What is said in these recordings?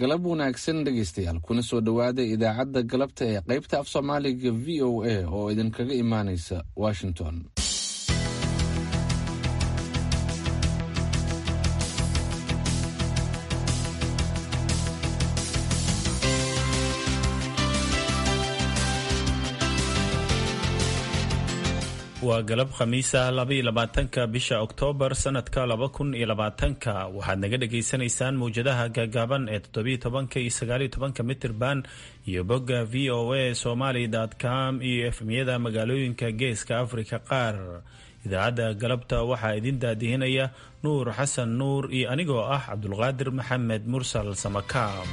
galab wanaagsan dhegaystayaal kuna soo dhowaada idaacadda galabta ee qaybta af soomaaliga v o a oo idinkaga imaanaysa washington waa galab khamiisa labaiyo labaatanka bisha oktoobar sanadka laba kun iyo labaatanka waxaad naga dhagaysanaysaan mawjadaha gaagaaban ee toddobiyo tobanka iyo sagaaliyo tobanka mitirban iyo bogga v o a somaly com iyo efmyada magaalooyinka geeska afrika qaar idaacadda galabta waxaa idin daadihinaya nuur xasan nuur iyo anigoo ah cabdulqaadir maxamed mursal samakaab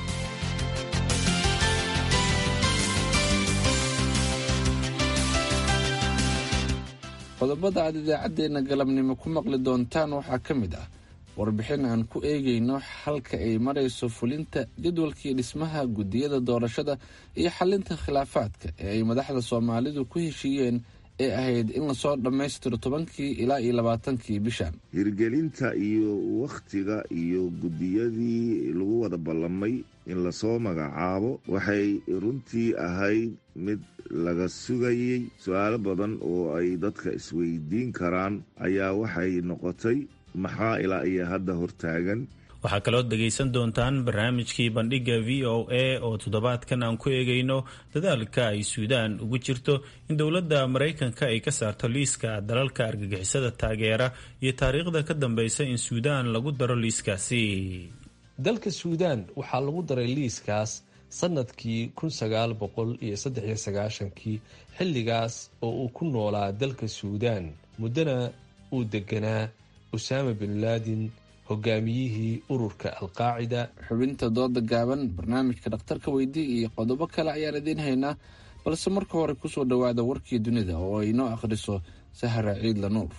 qodobada aad idaacaddeenna galabnimo ku maqli doontaan waxaa ka mid ah warbixin aan ku eegayno halka ay marayso fulinta jadwalkii dhismaha guddiyada doorashada iyo xalinta khilaafaadka ee ay madaxda soomaalidu ku heshiiyeen ee ahayd in lasoo dhammaystiro tobankii ilaa iyo labaatankii bishan hirgelinta iyo wakhtiga iyo guddiyadii lagu wada ballamay in lasoo magacaabo waxay runtii ahayd mid laga sugayey su-aalo badan oo ay dadka isweydiin karaan ayaa waxay noqotay maxaa ilaa iyo hadda hortaagan waxaa kaloo dhegaysan doontaan barnaamijkii bandhigga v o a oo toddobaadkan aan ku eegayno dadaalka ay suudaan ugu jirto in dowladda maraykanka ay ka saarto liiska dalalka argagixisada taageera iyo taariikhda ka dambeysa in suudaan lagu daro liiskaasi dalka suudaan waxaa lagu daray liiskaas sanadkii kun sagaal boqol iyo saddex iyo sagaashankii xilligaas oo uu ku noolaa dalka suudaan muddana uu deganaa usaama bin laadin hogaamiyihii ururka alqaacida xubinta dooda gaaban barnaamijka dhakhtarka weydii iyo qodobo kale ayaan idiin haynaa balse marka hore kusoo dhowaada warkii dunida oo ay noo akhriso sahra ciidla nuur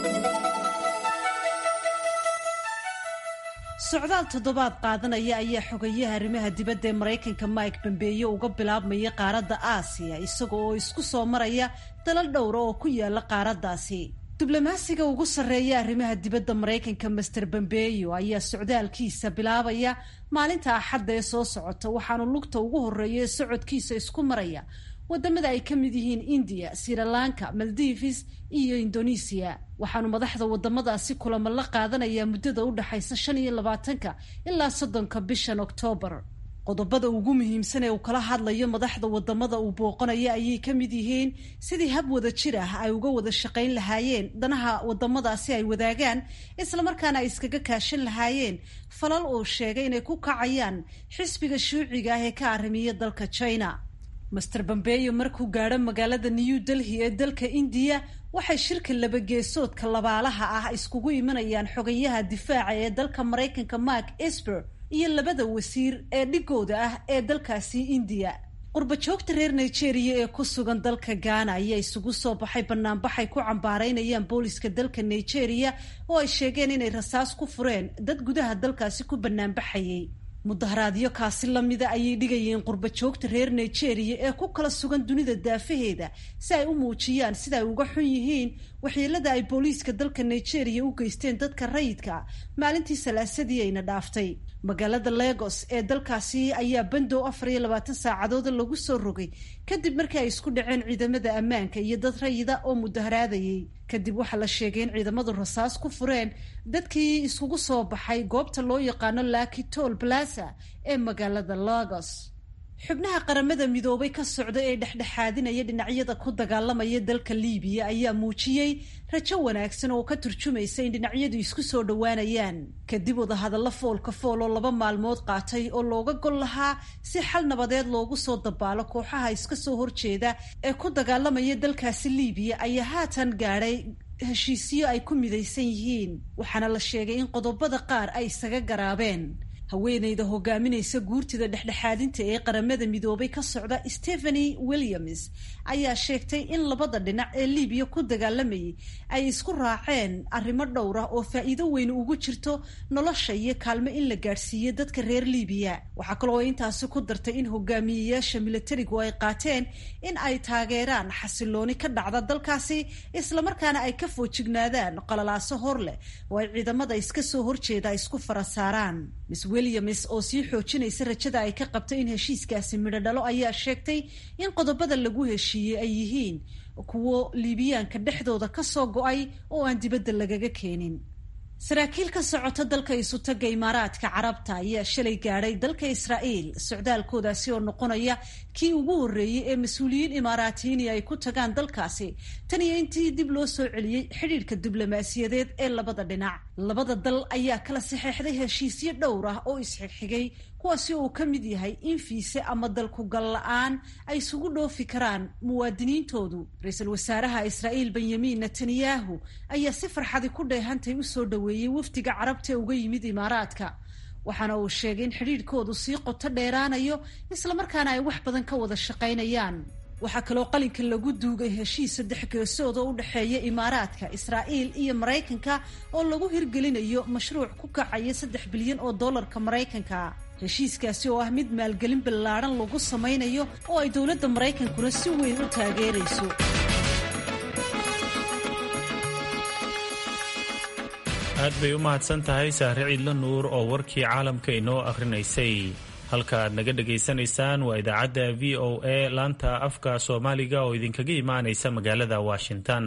socdaal toddobaad qaadanaya ayaa xogayaha arrimaha dibadda ee maraykanka mike bambeeye uga bilaabmaya qaaradda aasiya isaga oo isku soo maraya dalal dhowra oo ku yaala qaaraddaasi diblomaasiga ugu sarreeya arrimaha dibadda maraykanka master bambeyo ayaa socdaalkiisa bilaabaya maalinta axadda ee soo socota waxaanu lugta ugu horreeya ee socodkiisa isku maraya wadamada ay ka mid yihiin indiya srilanka maldives iyo indonesiya waxaanu madaxda wadamadaasi kulamo la qaadanayaa muddada u dhexaysa shan iyo labaatanka ilaa soddonka bishan oktoobar qodobada ugu muhiimsan ee uu kala hadlayo madaxda wadamada uu booqanaya ayay ka mid yihiin sidii hab wada jir ah ay uga wada shaqayn lahaayeen danaha wadamadaasi ay wadaagaan islamarkaana ay iskaga kaashan lahaayeen falal uu sheegay inay ku kacayaan xisbiga shuuciga ah ee ka arrimiya dalka china master bambeyo markuu gaadho magaalada new delhi ee dalka indiya waxay shirka labageesoodka labaalaha ah iskugu imanayaan xogayaha difaaca ee dalka maraykanka mark esper iyo labada wasiir ee dhigooda ah ee dalkaasi indiya qurbajoogta reer nigeria ee ku sugan dalka ghana ayaa isugu soo baxay banaanbaxay ku cambaaraynayaan booliska dalka nigeria oo ay sheegeen inay rasaas ku fureen dad gudaha dalkaasi ku banaanbaxayay mudaharaadyo kaasi lamida ayay dhigayeen qurbajoogta reer nigeria ee ku kala sugan dunida daafaheeda si ay u muujiyaan sida ay uga xun yihiin waxyeelada ay booliiska dalka nigeria u geysteen dadka rayidka maalintii salaasadii ayna dhaaftay magaalada lagos ee dalkaasi ayaa bandow afar iyo labaatan saacadooda lagu soo rogay kadib markii ay isku dhaceen ciidamada ammaanka iyo dad rayida oo mudaharaadayay kadib waxaa la sheegay in ciidamadu rasaas ku fureen dadkii iskugu soo baxay goobta loo yaqaano laki tol plaza ee magaalada lagos xubnaha qaramada midoobay ka socda ee dhexdhexaadinaya dhinacyada ku dagaalamaya dalka liibiya ayaa muujiyey rajo wanaagsan oo ka turjumaysa in dhinacyadu isku soo dhowaanayaan kadib wadahadallo foolka fool oo laba maalmood qaatay oo looga gol lahaa si xal nabadeed loogu soo dabaalo kooxaha iska soo horjeeda ee ku dagaalamaya dalkaasi liibiya ayaa haatan gaadhay heshiisyo ay ku midaysan yihiin waxaana la sheegay in qodobada qaar ay isaga garaabeen haweeneyda hogaaminaysa guurtida dhexdhexaadinta ee qaramada midoobay ka socda stephanie williams ayaa sheegtay in labada dhinac ee liibiya ku dagaalamayay ay isku raaceen arrimo dhowr ah oo faa'iido weyn ugu jirto nolosha iyo kaalmo in la gaadhsiiyo dadka reer liibiya waxaa kaloo intaasi ku dartay in hogaamiyeyaasha milatarigu ay qaateen in ay taageeraan xasilooni ka dhacda dalkaasi islamarkaana ay ka foojignaadaan qalalaaso hor leh oo ay ciidamada iska soo horjeeda isku fara saaraan williams oo sii xoojinaysa rajada ay ka qabto in heshiiskaasi midho dhalo ayaa sheegtay in qodobada lagu heshiiyey ay yihiin kuwo liibiyaanka dhexdooda ka soo go-ay oo aan dibadda lagaga keenin saraakiil ka socota dalka isutaga imaaraadka carabta ayaa shalay gaadhay dalka israa'iil socdaalkoodaasi oo noqonaya kii ugu horreeyey ee mas-uuliyiin imaaraatiyiini ay ku tagaan dalkaasi tan iyo intii dib loo soo celiyey xidhiidhka diblomaasiyadeed ee labada dhinac labada dal ayaa kala saxeexday heshiisyo dhowr ah oo isxigxigay kuwaasi uu ka mid yahay in fiise ama dalku gal la-aan ay isugu dhoofi karaan muwaadiniintoodu ra-iisul wasaaraha israa'iil benyamin netanyahu ayaa si farxadi ku dheehantay usoo dhoweeyey wafdiga carabta uga yimid imaaraadka waxaana uu sheegay in xidhiidhkoodu sii qoto dheeraanayo islamarkaana ay wax badan ka wada shaqaynayaan waxaa kaloo qalinka lagu duugay heshiis saddex geesood oo u dhexeeya imaaraadka israa'iil iyo maraykanka oo lagu hirgelinayo mashruuc ku kacaya saddex bilyan oo dollarka maraykanka heshiiskaasi oo ah mid maalgelin ballaadhan lagu samaynayo oo ay dowladda maraykankuna si weyn u taageerayso aad bay u mahadsan tahay sahre ciidla nuur oo warkii caalamka inoo akhrinaysay halka aad naga dhegaysanaysaan waa idaacadda v o a laanta afka soomaaliga oo idinkaga imaanaysa magaalada washington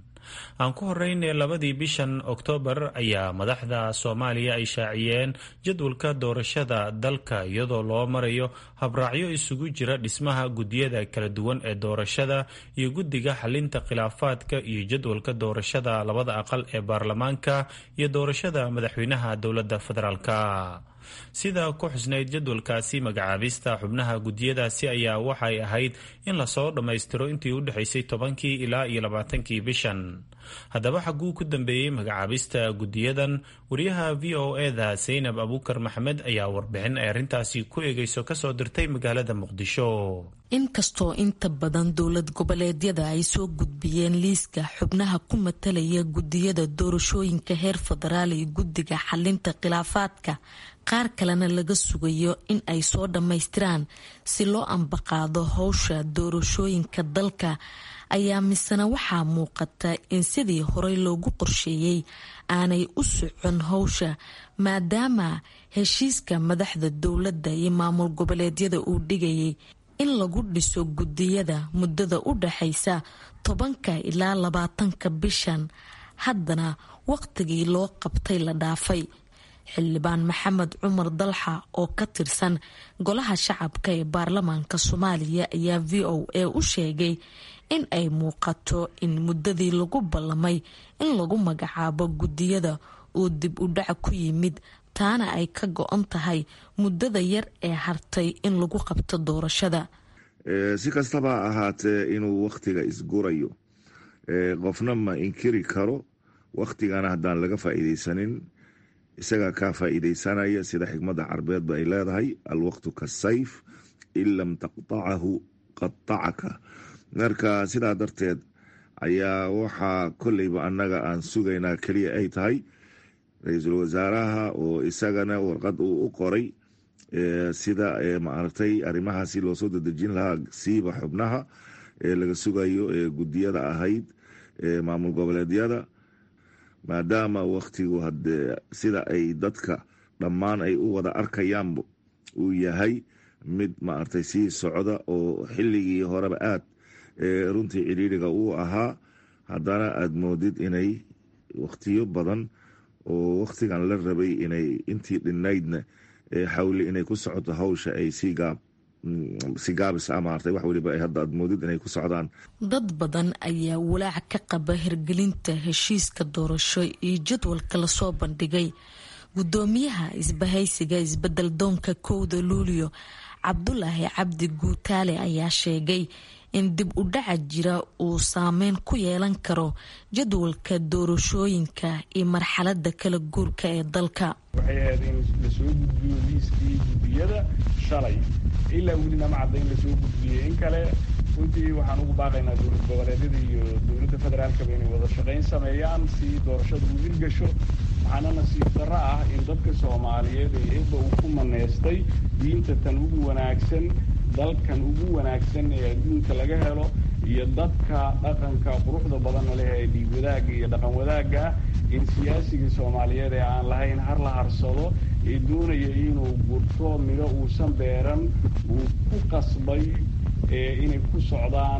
aan ku horeyne labadii bishan oktoobar ayaa madaxda soomaaliya ay shaaciyeen jadwalka doorashada dalka iyadoo loo marayo habraacyo isugu jira dhismaha guddiyada kala duwan ee doorashada iyo guddiga xalinta khilaafaadka iyo jadwalka doorashada labada aqal ee baarlamaanka iyo doorashada madaxweynaha dowladda federaalka sida ku xusnayd jadwalkaasi magacaabista xubnaha guddiyadaasi ayaa waxay ahayd in lasoo dhammaystiro intii u dhexaysay tobankii ilaa iyo labaatankii bishan haddaba xagguu ku dambeeyey magacaabista guddiyadan wariyaha v o eda saynab abuukar maxamed ayaa warbixin ay arrintaasi ku eegayso kasoo dirtay magaalada muqdisho inkastoo inta badan dowlad goboleedyada ay soo gudbiyeen liiska xubnaha ku matalaya guddiyada doorashooyinka heer federaal iyo guddiga xalinta khilaafaadka qaar kalena laga sugayo in ay soo dhammaystiraan si loo ambaqaado howsha doorashooyinka dalka ayaa misena waxaa muuqata in sidii horey loogu qorsheeyey aanay u socon howsha maadaama heshiiska madaxda dowladda iyo maamul goboleedyada uu dhigayay in lagu dhiso guddiyada muddada u dhaxaysa tobanka ilaa labaatanka bishan haddana waqtigii loo qabtay la dhaafay xildhibaan maxamed cumar dalxa oo ka tirsan golaha shacabka ee baarlamaanka soomaaliya ayaa v o a u sheegay in ay muuqato in muddadii lagu ballamay in lagu magacaabo guddiyada uu dib u dhac ku yimid taana ay ka go-on tahay muddada yar ee hartay in lagu qabto doorashada si kastaba ha ahaatee inuu wakhtiga isgurayo qofna ma inkiri karo wakhtigana haddaan laga faa'iidaysanin isagaa kaa faa'iidaysanaya sida xikmadda carbeedba ay leedahay alwaqtu kasayf in lam taqtacahu qatacaka marka sidaa darteed ayaa waxaa kolleyba annaga aan sugaynaa keliya ay tahay ra-iisul wasaaraha oo isagana warqad uu u qoray sida maaragtay arrimahaasi loosoo dadejin lahaa siiba xubnaha ee laga sugayo ee guddiyada ahayd maamul goboleedyada maadaama wakhtigu hadee sida ay dadka dhammaan ay u wada arkayaanba uu yahay mid maaragtay sii socda oo xilligii horeba aad runtii ciriiriga uu ahaa haddana aada moodid inay wakhtiyo badan oo wakhtigan la rabay inay intii dhinaydna xawli inay ku socoto hawsha ay si gaabis a maartay wax weliba ay hadda aad moodid inay ku socdaan dad badan ayaa walaac ka qaba hirgelinta heshiiska doorasho iyo jadwalka lasoo bandhigay guddoomiyaha isbahaysiga isbedel doonka kowda luulyo cabdulaahi cabdi guutaale ayaa sheegay in dib u dhaca jira uu saameyn ku yeelan karo jadwalka doorashooyinka iyo marxalada kala guurka ee dalka waxay ahayd in lasoo gudbiyo liiskii guddiyada shalay ilaa welina ma cadda in lasoo gudbiyey in kale runtii waxaan ugu baaqaynaa dowlad goboleedyada iyo dowladda federaalkaba inay wada shaqayn sameeyaan si doorashada u hirgasho waxaana nasiib darro ah in dadka soomaaliyeed ee eebba uu ku maneystay diinta tan ugu wanaagsan dalkan ugu wanaagsan ee adduunka laga helo iyo dadka dhaqanka quruxda badanna leh ee dhiig wadaagga iyo dhaqan wadaagga in siyaasigii soomaaliyeed ee aan lahayn har la harsado ee doonaya inuu gurto midho uusan beeran uu ku qasbay inay ku socdaan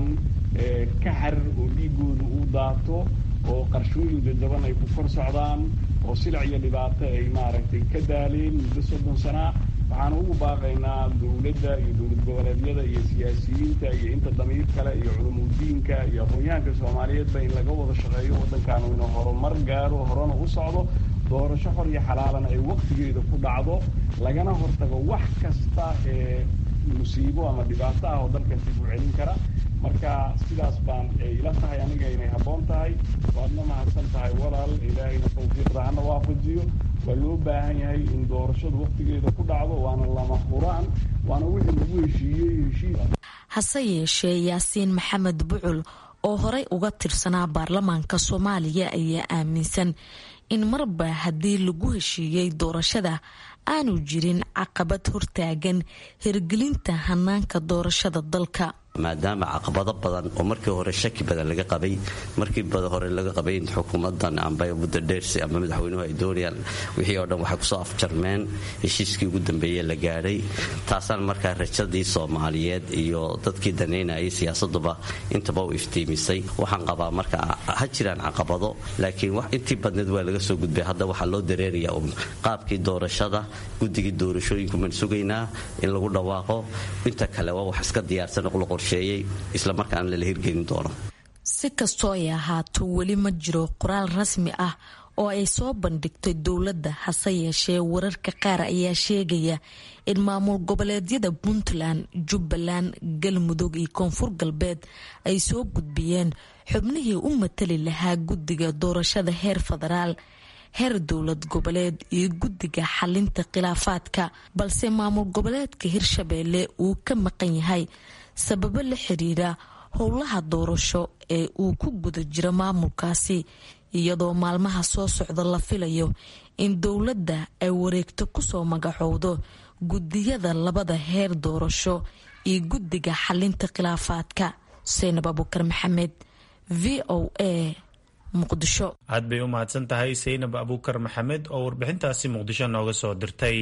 kaxar oo dhiigooda uu daato oo qarshooyin dadaban ay ku kor socdaan oo silac iyo dhibaato ay maaragtay ka daaleen muddo soddon sanaa waxaan ugu baaqaynaa dowladda iyo dowlad goboleedyada iyo siyaasiyiinta iyo inta damiir kale iyo culumudiinka iyo aqoonyahanka soomaaliyeedba in laga wada shaqeeyo waddankaanu inuu horumar gaaro horena u socdo doorasho xor iyo xalaalana ay waktigeeda ku dhacdo lagana hortago wax kasta ee musiibo ama dhibaato ah oo dalkan dib u celin kara marka sidaas baan ila tahay aniga inay habboon tahay waadna mahadsan tahay walaal ilaahayna tawfiiqda hana waafajiyo waa loo baahan yahay in doorashadu waktigeeda ku dhacdo waana lama huraan waana wixii lagu heshiiyey heshiis hase yeeshee yaasiin maxamed bucul oo horey uga tirsanaa baarlamaanka soomaaliya ayaa aaminsan in marba haddii lagu heshiiyey doorashada aanu jirin caqabad hortaagan hirgelinta hanaanka doorashada dalka maadaama caqabado badan oo markii hore shaki badan laga qabay markii hore laga qabay in xukuumadan amba muddo dheersi ama madaxweynuhu ay doonayaan wixii oo dhan waxay kusoo afjarmeen heshiiskii ugu dambeeye la gaadhay taasaan markaa rajadii soomaaliyeed iyo dadkii danaynayay siyaasaduba intaba u iftiimisay waxaan qabaa marka ha jiraan caqabado laakiin intii badneed waa laga soo gudbay hadda waxaa loo dareerayaa un qaabkii doorashada guddigii doorashooyinku maan sugaynaa in lagu dhawaaqo inta kale waa wax iska diyaarsan islamarkaana lala hirgelin doono si kastoo ay ahaato weli ma jiro qoraal rasmi ah oo ay soo bandhigtay dowladda hase yeeshee wararka qaar ayaa sheegaya in maamul goboleedyada puntland jubbaland galmudug iyo koonfur galbeed ay soo gudbiyeen xubnihii u matali lahaa guddiga doorashada heer federaal heer dowlad goboleed iyo guddiga xalinta khilaafaadka balse maamul goboleedka hirshabeelle uu ka maqan yahay sababo la xiriira howlaha doorasho ee uu ku guda jiro maamulkaasi iyadoo maalmaha soo socda la filayo in dowladda ay wareegto kusoo magacowdo guddiyada labada heer doorasho iyo guddiga xalinta khilaafaadka seynab abukar maxamed v o a muqdisho aad bay u mahadsan tahay seynab abuukar maxamed oo warbixintaasi muqdisho nooga soo dirtay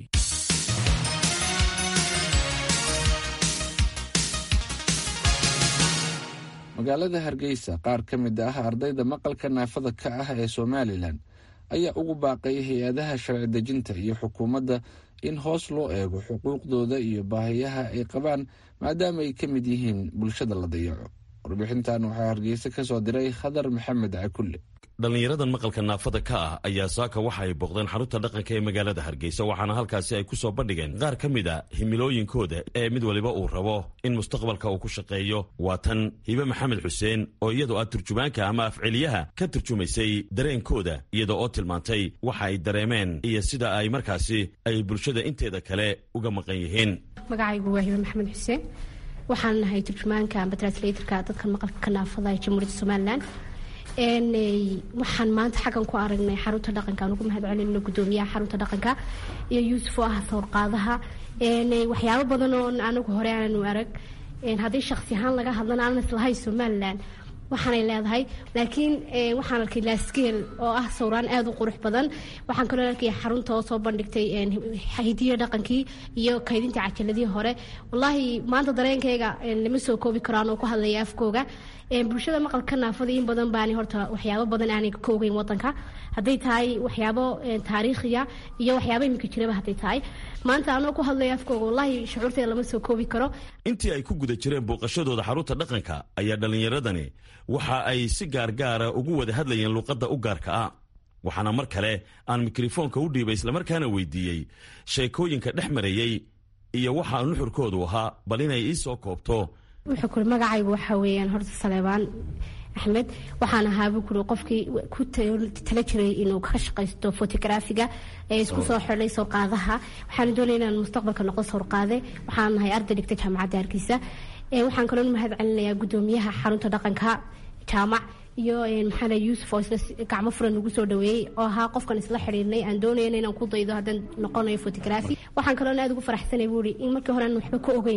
magaalada hargeysa qaar ka mid ah ardayda maqalka naafada ka ah ee somalilan ayaa ugu baaqay hay-adaha sharci dejinta iyo xukuumadda in hoos loo eego xuquuqdooda iyo baahiyaha ay qabaan maadaama ay ka mid yihiin bulshada la dayaco warbixintan waxaa hargeysa ka soo diray khadar maxamed cakulle dhallinyaradan maqalka naafada ka ah ayaa saaka waxa ay booqdeen xarunta dhaqanka ee magaalada hargeysa waxaana halkaasi ay ku soo bandhigeen qaar ka mid a himilooyinkooda ee mid waliba uu rabo in mustaqbalka uu ku shaqeeyo waa tan hibe maxamed xuseen oo iyadoo ah turjumaanka ama afceliyaha ka turjumaysay dareenkooda iyadoo oo tilmaantay waxa ay dareemeen iyo sida ay markaasi ay bulshada inteeda kale uga maqan yihiin magacaygu waa hibe maxamed xuseen waxaan nahay turjumaanka amba translatorka dadka maqalka naafada ee jamhuuriyadda somalilan waxaan maanta xaggan ku aragnay xarunta dhaqanka aan ugu mahad celinno gudoomiyaha xarunta dhaqanka iyo yuusuf oo ah sawrqaadaha waxyaabo badan oo anagu hore aanu arag haddii shaksi ahaan laga hadlana aanan islahay somalilan waxaanay leedahay laakiin waxaan arkay laskeel oo ah sawraan aada u qurux badan waxaan kaloo arkay xarunta oo soo bandhigtay hidiyo dhaqankii iyo kaydinta cajaladii hore wallaahi maanta dareenkayga lama soo koobi karaan oo ku hadlaya afkooga bulshada maqalka naafada in badan baani horta waxyaabo badan aanay ka ogeyn wadanka hadday tahay waxyaabo taariikhiya iyo waxyaabo iminka jiraba hadday tahay maanta anoo ku hadlaya afkooga wallaahi shucuurteeda lama soo koobi karo intii ay ku guda jireen booqashadooda xarunta dhaqanka ayaa dhallinyaradani waxa ay si gaargaara ugu wada hadlayeen luuqadda u gaarka ah waxaana mar kale aan mikrofoonka u dhiibay islamarkaana weydiiyey sheekooyinka dhex marayey iyo waxa nuxurkoodu ahaa bal inay ii soo koobto wuxuu kuri magacaygu waxaa weeyaan horta saleebaan axmed waxaan ahaabuu kuri qofkii ku tala jiray inuu ka shaqaysto fotografiga ee isku soo xidhay sawrqaadaha waxaan doonaya inaan mustaqbalka noqdo sawrqaade waxaan nahay arday dhigta jaamacadda hargeysa waxaan kaloo mahad celinayaa gudoomiyaha xarunta dhaqanka jaamac iyo maxaa yuusuf oo isla gacmo furan nagu soo dhaweeyey oo ahaa qofkan isla xidhiirnay aan doonayna inaan ku daydo haddaan noqonayo fotografi waxaan kaloo aad ugu faraxsanay buu ihi in markii hore aan waxba ka ogeyn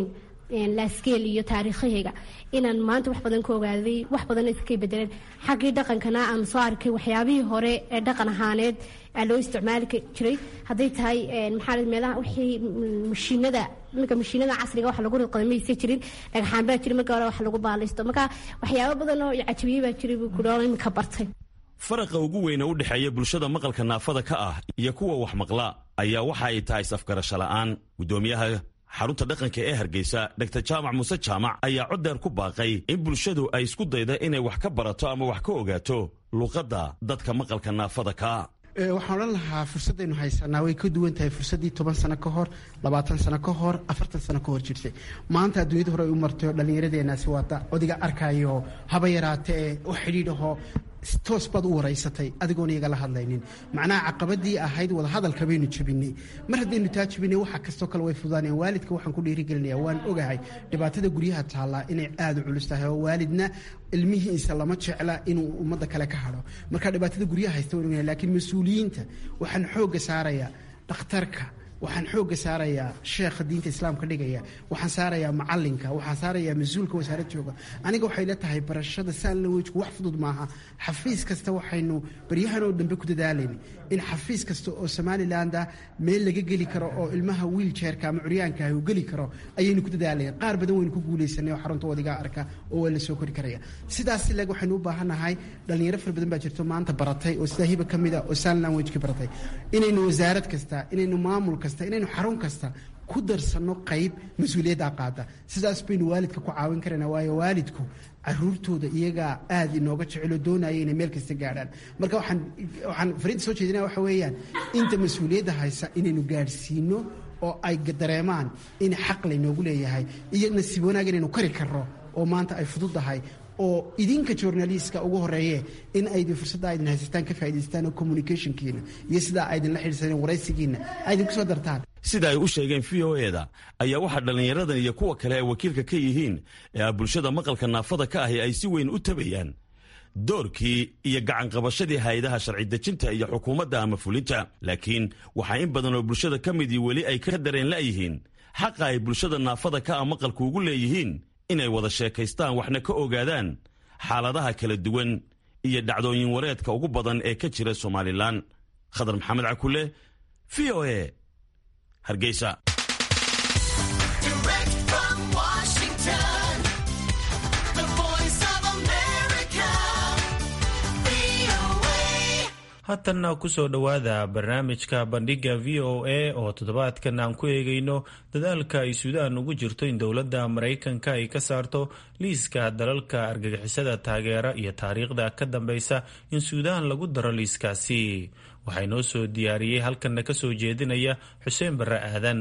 laskeel iyo taariikhahayga inaan maanta wax badan ka ogaaday wax badan iskay bedeleen xaggii dhaqankana aan soo arkay waxyaabihii hore ee dhaqan ahaaneed loo isticmaali jiray hadday tahay maxaa meelaha wixii mashiinada iminka mashiinada casriga wax lagu ridqada maysa jirin dhagxaan baa jiray marka hore wax lagu baalaysto marka waxyaabo badan oo cajabiyey baa jiray buu kudhoon iminka bartay faraqa ugu weyne u dhexeeya bulshada maqalka naafada ka ah iyo kuwa wax maqla ayaa waxa ay tahay safgarasho la'aan guddoomiyaha xarunta dhaqanka ee hargeysa dr jaamac muuse jaamac ayaa coddeer ku baaqay in bulshadu ay isku dayda inay wax ka barato ama wax ka ogaato luuqadda dadka maqalka naafada ka waxaan odhan lahaa fursaddaynu haysanaa way ka duwan tahay fursaddii toban sano ka hor labaatan sano ka hor afartan sano ka hor jirtay maanta adduunyada hore ay u martay oo dhallinyaradeenaasi waata odiga arkayo haba yaraatee u xidhiidhaho toos baad u waraysatay adigoon iyagala hadlaynin macnaha caqabadii ahayd wadahadalka baynu jebinay mar haddaynu taa jebinay waxa kastoo kale way fudaaneen waalidka waxaan ku dhiirigelinaya waan ogahay dhibaatada guryaha taallaa inay aada u culus tahay oo waalidna ilmihiisa lama jecla inuu ummadda kale ka hadho marka dhibaatada guryaha haysta waan ogahay laakiin mas-uuliyiinta waxaan xoogga saarayaa dhakhtarka waxaan xoogga saarayaa sheekha diinta islaamka dhigaya waxaan saarayaa macalinka waxaan saarayaa mas-uulka wasaarad jooga aniga waxay la tahay barashada saan la wejku wax fudud maaha xafiis kasta waxaynu baryahan oo dambe ku dadaalayna in xafiis kasta oo somalilandah meel laga geli karo oo ilmaha wiiljeerka ama curyaankaah uu geli karo ayaynu ku dadaalaya qaar badan waynu ku guulaysanay oo xarunta wadigaa arka oo waa la soo kori karaya sidaas leg waxaynu u baahannahay dhalinyaro fara badan baa jirto maanta baratay oo sidaa hiba ka mid a oo saan lanwejka baratay inaynu wasaarad kasta inaynu maamul kasta inaynu xarun kasta ku darsanno qayb mas-uuliyaddaa qaada sidaas baynu waalidka ku caawin karana waayo waalidku caruurtooda iyagaa aada inooga jeceloo doonaya inay meel kasta gaadhaan marka waxaan waxaan fariinta soo jeedinaya waxa weeyaan inta mas-uuliyadda haysa inaynu gaadhsiino oo ay dareemaan in xaq laynoogu leeyahay iyo nasiib wanaag inaynu kari karno oo maanta ay fududdahay oo idinka journalistka ugu horeeye in aydin fursadda aydin haysataan ka faa'idaystaan oo communicationkiina iyo sidaa aydinla xidhiidsaneen waraysigiina aydin ku soo dartaan sida ay u sheegeen v o eda ayaa waxaa dhallinyaradan iyo kuwa kale ay wakiilka ka yihiin ee ah bulshada maqalka naafada ka ahi ay si weyn u tabayaan doorkii iyo gacanqabashadii hay-adaha sharci dejinta iyo xukuumadda ama fulinta laakiin waxaa in badan oo bulshada ka midii weli ay ka dareen la'yihiin xaqa ay bulshada naafada ka ah maqalku ugu leeyihiin inay wada sheekaystaan waxna ka ogaadaan xaaladaha kala duwan iyo dhacdooyin wareedka ugu badan ee ka jira somalilan khadar maxamed cakule v o e hargeysa haatanna kusoo dhowaada barnaamijka bandhiga v o a oo toddobaadkan aan ku eegayno dadaalka ay suudaan ugu jirto in dowladda maraykanka ay ka saarto liiska dalalka argagixisada taageera iyo taariikhda ka dambeysa in suudaan lagu daro liiskaasi waxaa inoo soo diyaariyey halkanna ka soo jeedinaya xuseen barre aadan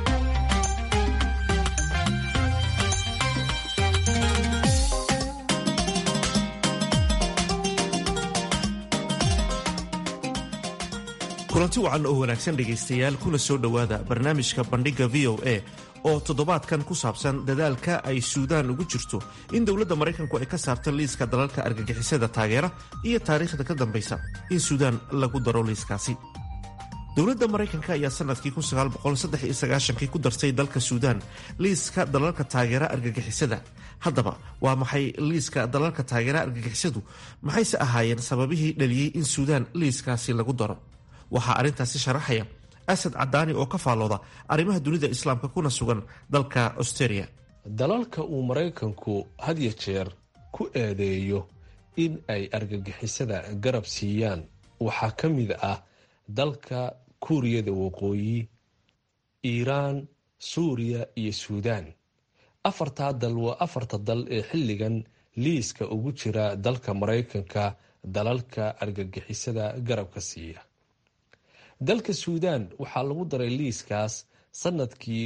kulanti wacan oo wanaagsan dhegaystayaal kuna soo dhowaada barnaamijka bandhigga v o a oo toddobaadkan ku saabsan dadaalka ay suudaan ugu jirto in dowladda maraykanku ay ka saarto liiska dalalka argagixisada taageera iyo taariikhda ka dambaysa in suudaan lagu daro liiskaasi dowladda maraykanka ayaa sanadkii kii ku dartay dalka suudaan liiska dalalka taageera argagixisada haddaba waa maxay liiska dalalka taageera argagixisadu maxayse ahaayeen sababihii dhaliyey in suudaan liiskaasi lagu daro waxaa arrintaasi sharaxaya asad cadaani oo ka faallooda arrimaha dunida islaamka kuna sugan dalka australia dalalka uu maraykanku had ya jeer ku eedeeyo in ay argagixisada garab siiyaan waxaa ka mid ah dalka kuuriyada waqooyi iiraan suuriya iyo suudaan afartaa dal waa afarta dal ee xilligan liiska ugu jira dalka maraykanka dalalka argagixisada garabka siiya dalka suudaan waxaa lagu daray liiskaas sanadkii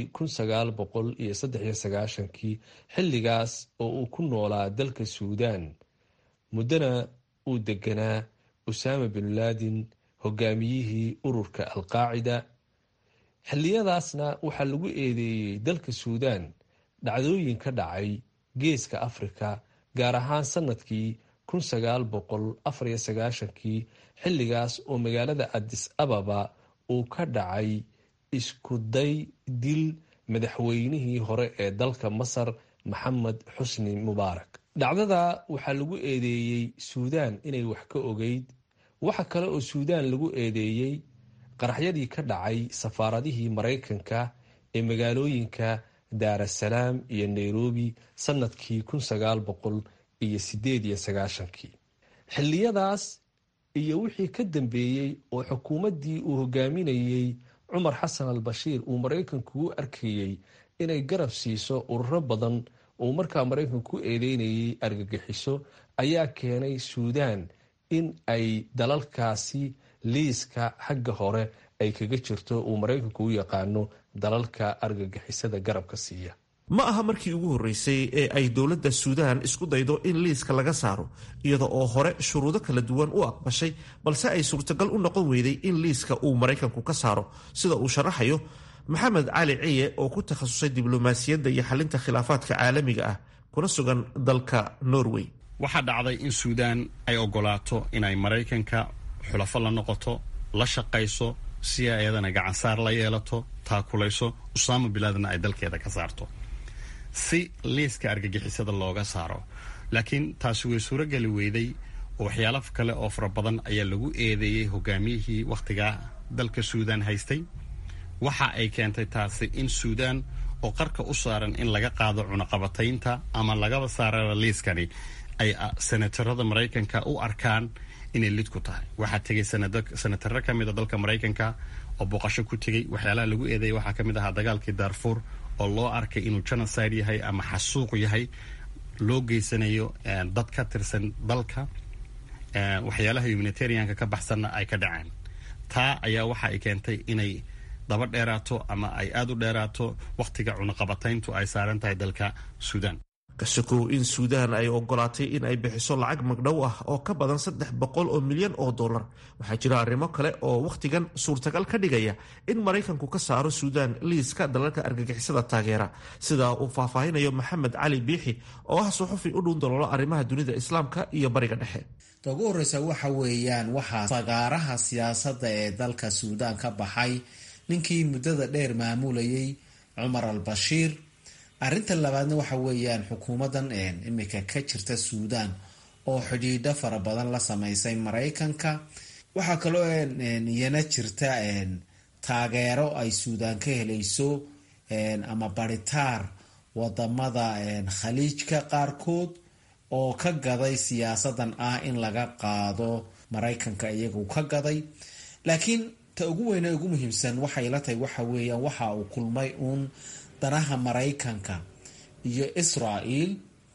kii xilligaas oo uu ku noolaa dalka suudaan muddana uu deganaa usaama bin laadin hogaamiyihii ururka alqaacida xilliyadaasna waxaa lagu eedeeyey dalka suudaan dhacdooyin ka dhacay geeska afrika gaar ahaan sanadkii kii xilligaas oo magaalada adis ababa uu ka dhacay iskuday dil madaxweynihii hore ee dalka masar maxamed xusni mubaarak dhacdada waxaa lagu eedeeyey suudaan inay wax ka ogeyd waxa kale oo suudaan lagu eedeeyey qaraxyadii ka dhacay safaaradihii maraykanka ee magaalooyinka daarasalaam iyo nairobi sanadkii kun sagaal boqol iyo sideed iyo sagaashankii xilliyadaas iyo wixii ka dambeeyey oo xukuumaddii uu hogaaminayey cumar xasan al bashiir uu maraykanku u arkayey inay garab siiso ururo badan uu markaa maraykanku ku eedeynayay argagixiso ayaa keenay suudaan in ay dalalkaasi liiska xagga hore ay kaga jirto uu maraykanku u yaqaano dalalka argagixisada garabka siiya ma aha markii ugu horreysay ee ay dowladda suudaan isku daydo in liiska laga saaro iyada oo hore shuruudo kala duwan u aqbashay balse ay suurtagal u noqon weyday in liiska uu maraykanku ka saaro sida uu sharaxayo maxamed cali ciye oo ku takhasusay diblomaasiyadda iyo xalinta khilaafaadka caalamiga ah kuna sugan dalka norway waxaa dhacday in suudaan ay ogolaato inay maraykanka xulafo la noqoto la shaqayso si ay ayadana gacansaar la yeelato taakulayso usaama bilaadna ay dalkeeda ka saarto si liiska argagixisada looga saaro laakiin taasi way suurogeli weyday oo waxyaalo kale oo fara badan ayaa lagu eedeeyey hogaamiyihii wakhtigaa dalka suudaan haystay waxa ay keentay taasi in suudaan oo qarka u saaran in laga qaado cunaqabataynta ama lagaba saarara liiskani ay senatarada maraykanka u arkaan inay lid ku tahay waxaa tegay senataro ka mid a dalka maraykanka oo booqasho ku tegey waxyaalaha lagu eedeeyay waxaa ka mid ahaa dagaalkii daarfuur oo loo arkay inuu genocide yahay ama xasuuq yahay loo geysanayo dad ka tirsan dalka waxyaalaha humanitarianka ka baxsanna ay ka dhaceen taa ayaa waxa ay keentay inay daba dheeraato ama ay aada u dheeraato wakhtiga cunaqabatayntu ay saaran tahay dalka suudaan kasokow in suudaan ay ogolaatay in ay bixiso lacag magdhow ah oo ka badan saddex boqol oo milyan oo dollar waxaa jira arrimo kale oo wakhtigan suurtagal ka dhigaya in maraykanku ka saaro suudaan liiska dalalka argagixisada taageera sida uu faahfaahinayo maxamed cali biixi oo ah suxufi u dhuun daloolo arrimaha dunida islaamka iyo bariga dhexe ta ugu horreysa waxa weeyaan waxaa fagaaraha siyaasadda ee dalka suudaan ka baxay ninkii muddada dheer maamulayay cumar al bashiir arrinta labaadna waxa weeyaan xukuumaddan imika ka jirta suudaan oo xidhiidho fara badan la sameysay maraykanka waxaa kaloo iyana jirta taageero ay suudaan ka helayso ama baritaar wadamada khaliijka qaarkood oo ka gaday siyaasadan ah in laga qaado maraykanka iyagu ka gaday laakiin ta ugu weyne ugu muhiimsan waxay la tahay waxa weeyaan waxa uu kulmay uun danaha maraykanka iyo israel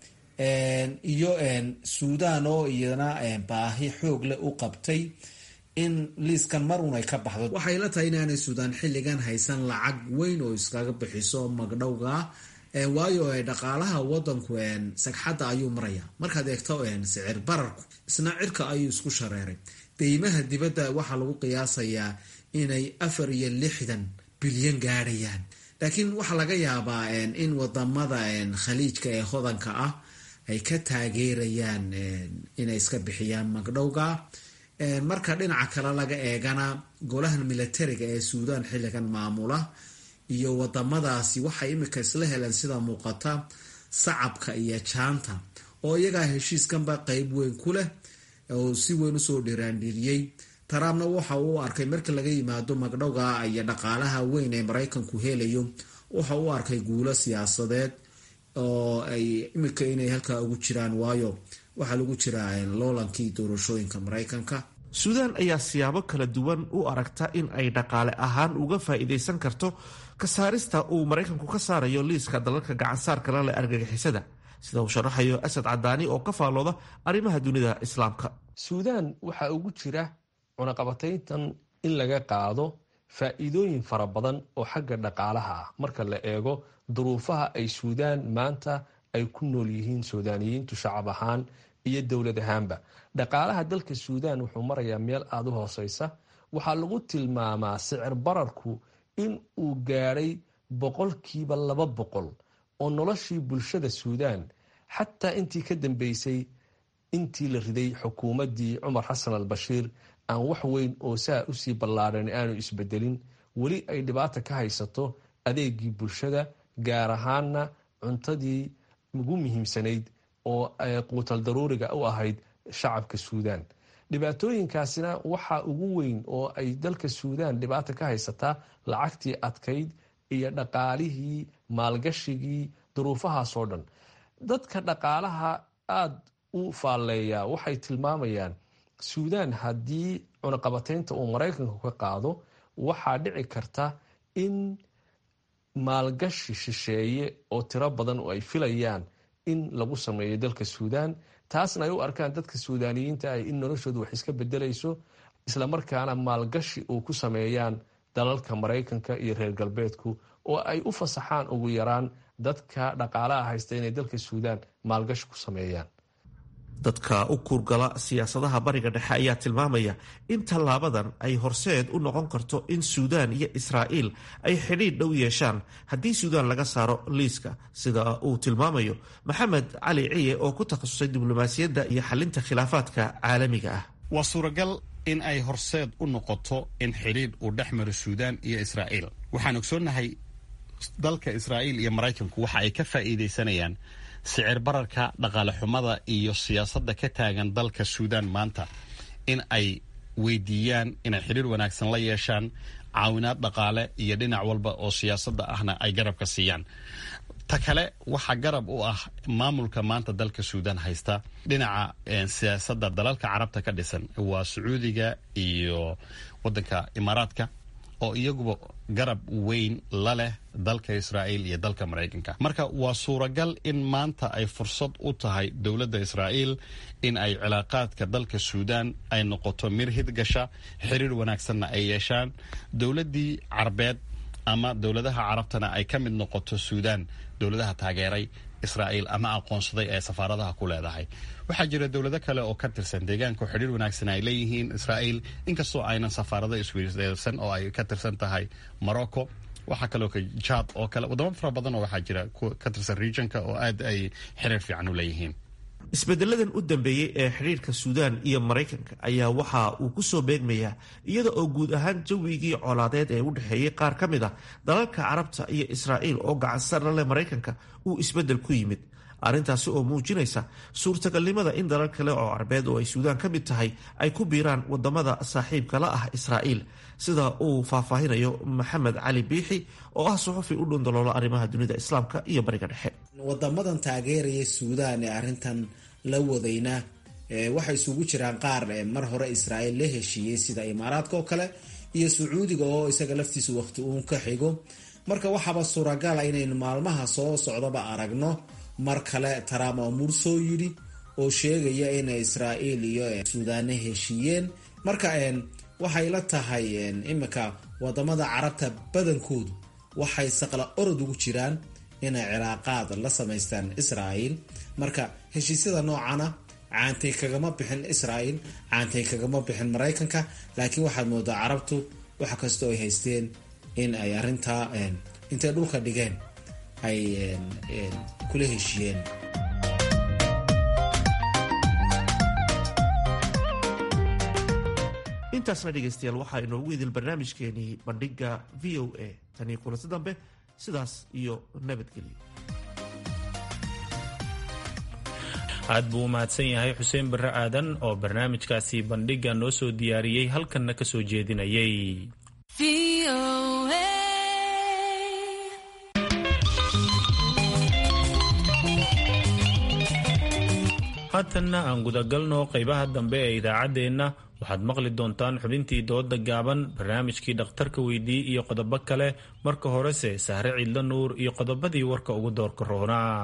iyo suudaan oo iyana baahi xoog leh u qabtay in liiskan mar un ay ka baxdo waxay la tahay inaanay suudaan xilligan haysan lacag weyn oo iskaga bixiso magdhowga waayo dhaqaalaha wadanku sagxadda ayuu maraya markaad eegto sicir bararku isna cirka ayuu isku shareeray deymaha dibadda waxaa lagu qiyaasayaa inay afar iyo lixdan bilyan gaadhayaan laakiin waxaa laga yaabaa in wadamada khaliijka ee hodanka ah ay ka taageerayaan inay iska bixiyaan magdhowga marka dhinaca kale laga eegana golahan militariga ee suudaan xilligan maamula iyo wadamadaasi waxay imika isla heleen sida muuqata sacabka iyo jaanta oo iyagaa heshiiskanba qeyb weyn ku leh oo si weyn usoo dhiraandhiriyey trumpna waxa uu arkay marka laga yimaado magdhowga iyo dhaqaalaha weyn ee maraykanku helayo waxa uu arkay guulo siyaasadeed oo ay imika inay halkaa ugu jiraan waayo waxaa lagu jiraa loolankii doorashooyinka maraykanka suudaan ayaa siyaabo kala duwan u aragta in ay dhaqaale ahaan uga faa'iidaysan karto ka saarista uu maraykanku ka saarayo liiska dalalka gacansaarka la leh argagixisada sida uu sharaxayo asad cadaani oo ka faallooda arrimaha dunida islaamka suudaan waxaa ugu jira cunaqabatayntan in laga qaado faa'iidooyin fara badan oo xagga dhaqaalaha ah marka la eego duruufaha ay suudaan maanta ay ku nool yihiin suudaaniyiintu shacab ahaan iyo dowlad ahaanba dhaqaalaha dalka suudaan wuxuu marayaa meel aada u hooseysa waxaa lagu tilmaamaa sicir bararku in uu gaadhay boqolkiiba laba boqol oo noloshii bulshada suudaan xataa intii ka dambeysay intii la riday xukuumaddii cumar xasan al bashiir aan wax weyn oo saa usii ballaadhan aanu isbedelin weli ay dhibaata ka haysato adeegii bulshada gaar ahaana cuntadii ugu muhiimsanayd oo quutal daruuriga u ahayd shacabka suudaan dhibaatooyinkaasina waxaa ugu weyn oo ay dalka suudaan dhibaata ka haysataa lacagtii adkayd iyo dhaqaalihii maalgashigii duruufahaasoo dhan dadka dhaqaalaha aada u faalleeyaa waxay tilmaamayaan suudaan haddii cunaqabateynta uu maraykanku ka qaado waxaa dhici karta in maalgashi shisheeye oo tiro badan oo ay filayaan in lagu sameeyo dalka suudaan taasna ay u arkaan dadka suudaaniyiinta ah in noloshoodu wax iska bedelayso islamarkaana maalgashi uu ku sameeyaan dalalka maraykanka iyo reer galbeedku oo ay u fasaxaan ugu yaraan dadka dhaqaalaha haysta inay dalka suudaan maalgashi ku sameeyaan dadka u kuurgala siyaasadaha bariga dhexe ayaa tilmaamaya in tallaabadan ay horseed u noqon karto in suudaan iyo israa'iil ay xidhiidh dhow yeeshaan haddii suudaan laga saaro liiska sida uu tilmaamayo maxamed cali ciye oo ku takhasusay diblomaasiyadda iyo xalinta khilaafaadka caalamiga ah waa suuragal in ay horseed u noqoto in xidhiidh uu dhex maro suudaan iyo israa'iil waxaan ogsoonnahay dalka israa'iil iyo maraykanku waxa ay ka faa'iidaysanayaan sicir bararka dhaqaale xumada iyo siyaasadda ka taagan dalka suudaan maanta in ay weydiiyaan inay xidhiir wanaagsan la yeeshaan caawinaad dhaqaale iyo dhinac walba oo siyaasadda ahna ay garabka siiyaan ta kale waxaa garab u ah maamulka maanta dalka suudaan haysta dhinaca siyaasadda dalalka carabta ka dhisan waa sacuudiga iyo waddanka imaaraadka oo iyaguba garab weyn la leh dalka israa'iil iyo dalka maraykanka marka waa suuragal in maanta ay fursad u tahay dowladda israa'iil in ay cilaaqaadka dalka suudaan ay noqoto mir hidgasha xiriir wanaagsanna ay yeeshaan dowladdii carbeed ama dowladaha carabtana ay ka mid noqoto suudaan dowladaha taageeray israa'iil ama aqoonsaday ee safaaradaha ku leedahay waxaa jira dowlado kale oo ka tirsan deegaanka oo xidhiir wanaagsan ay leeyihiin israa'iil inkastoo aynan safaarado isweydaarsan oo ay ka tirsan tahay morocco waxaa kaloo jaad oo kale wadamo fara badan oo waxaa jira ka tirsan regionka oo aad ay xiriir fiican u leeyihiin isbedeladan u dambeeyey ee xidhiirka suudaan iyo maraykanka ayaa waxa uu ku soo beegmayaa iyada oo guud ahaan jawigii colaadeed ee u dhexeeyey qaar ka mid a dalalka carabta iyo israa'iil oo gacansarla leh maraykanka uu isbeddel ku yimid arrintaasi oo muujinaysa suurtagalnimada in dalal kale oo carbeed oo ay suudaan ka mid tahay ay ku biiraan wadamada saaxiibka la ah israa'iil sida uu faahfaahinayo maxamed cali biixi oo ah suxufi u dhundaloola arrimaha dunida islaamka iyo bariga dhexe wadamadan taageeraya suudaan ee arrintan la wadayna waxay isugu jiraan qaar mar hore israa'iil la heshiiyey sida imaaraadka oo kale iyo sacuudiga oo isaga laftiisu waqti uun ka xigo marka waxaaba suuragala inaynu maalmaha soo socdaba aragno mar kale trump amuur soo yidhi oo sheegaya in israa'iil iyo suudaane heshiiyeen marka waxay la tahay imika wadamada carabta badankoodu waxay saqla orod ugu jiraan inay cilaaqaad la samaystaan israa'iil marka heshiisyada noocana caantay kagama bixin israa'iil caantay kagama bixin maraykanka laakiin waxaad moodaa carabtu wax kastoo ay haysteen in ay arrintaa intay dhulka dhigeen ay kula heshiiyeen intaasna dhegaystayaal waxaa inoogu idil barnaamijkeenii bandhiga v o a tanii kulansi dambe sidaas iyo nabadgelyo aad buu u mahadsan yahay xuseen barre aadan oo barnaamijkaasi bandhiga noo soo diyaariyey halkanna ka soo jeedinayay haatanna aan gudagalno qaybaha dambe ee idaacaddeenna waxaad maqli doontaan xubintii dooda gaaban barnaamijkii dhakhtarka weydii iyo qodobo kale marka horese sahre ciidla nuur iyo qodobadii warka ugu doorka roonaa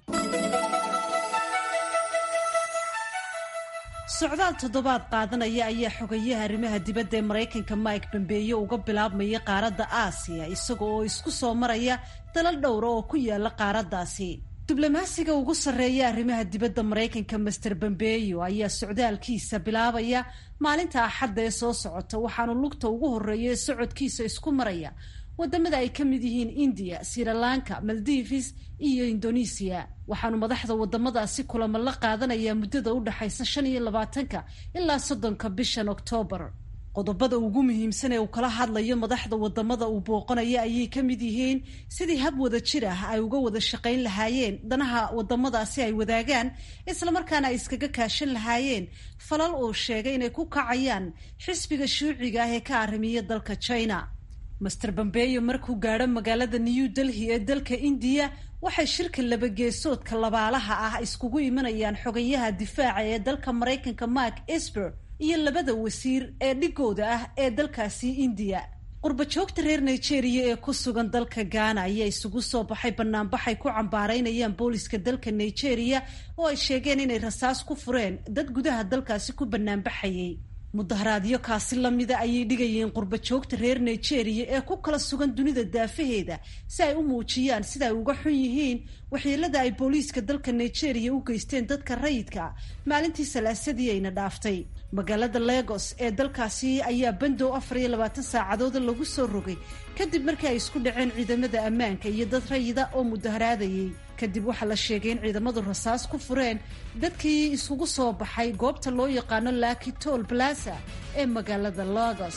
socdaal toddobaad qaadanaya ayaa xogayaha arrimaha dibadda ee maraykanka mike bambeeye uga bilaabmaya qaaradda aasiya isaga oo isku soo maraya dalal dhowra oo ku yaala qaaraddaasi diblomaasiga ugu sarreeya arrimaha dibadda maraykanka master bambeyo ayaa socdaalkiisa bilaabaya maalinta axadda ee soo socota waxaanu lugta ugu horreeya ee socodkiisa isku maraya wadamada ay ka mid yihiin indiya srilanka maldives iyo indonesiya waxaanu madaxda wadamadaasi kulamo la qaadanayaa muddada u dhexaysa shan iyo labaatanka ilaa soddonka bishan oktoobar qodobada ugu muhiimsan ee uu kala hadlayo madaxda wadamada uu booqanaya ayay ka mid yihiin sidii hab wada jir ah ay uga wada shaqayn lahaayeen danaha wadamadaasi ay wadaagaan islamarkaana ay iskaga kaashan lahaayeen falal uu sheegay inay ku kacayaan xisbiga shuuciga ah ee ka arrimiya dalka china master bambeyo markuu gaadho magaalada new delhi ee dalka indiya waxay shirka labageesoodka labaalaha ah iskugu imanayaan xogayaha difaaca ee dalka maraykanka mark esper iyo labada wasiir ee dhigooda ah ee dalkaasi indiya qurbajoogta reer nigeria ee ku sugan dalka ghana ayaa isugu soo baxay banaanbaxay ku cambaaraynayaan booliska dalka nigeria oo ay sheegeen inay rasaas ku fureen dad gudaha dalkaasi ku banaanbaxayay mudaharaadyo kaasi lamida ayay dhigayeen qurbajoogta reer nigeria ee ku kala sugan dunida daafaheeda si ay u muujiyaan sida ay uga xun yihiin waxyeelada ay booliiska dalka nigeria u geysteen dadka rayidka maalintii salaasadii ayna dhaaftay magaalada lagos ee dalkaasi ayaa bandow afar iyo labaatan saacadooda lagu soo rogay kadib markii ay isku dhaceen ciidamada ammaanka iyo dad rayida oo mudaharaadayay kadib waxaa la sheegay in ciidamadu rasaas ku fureen dadkii isugu soo baxay goobta loo yaqaano laki tol plaza ee magaalada lagos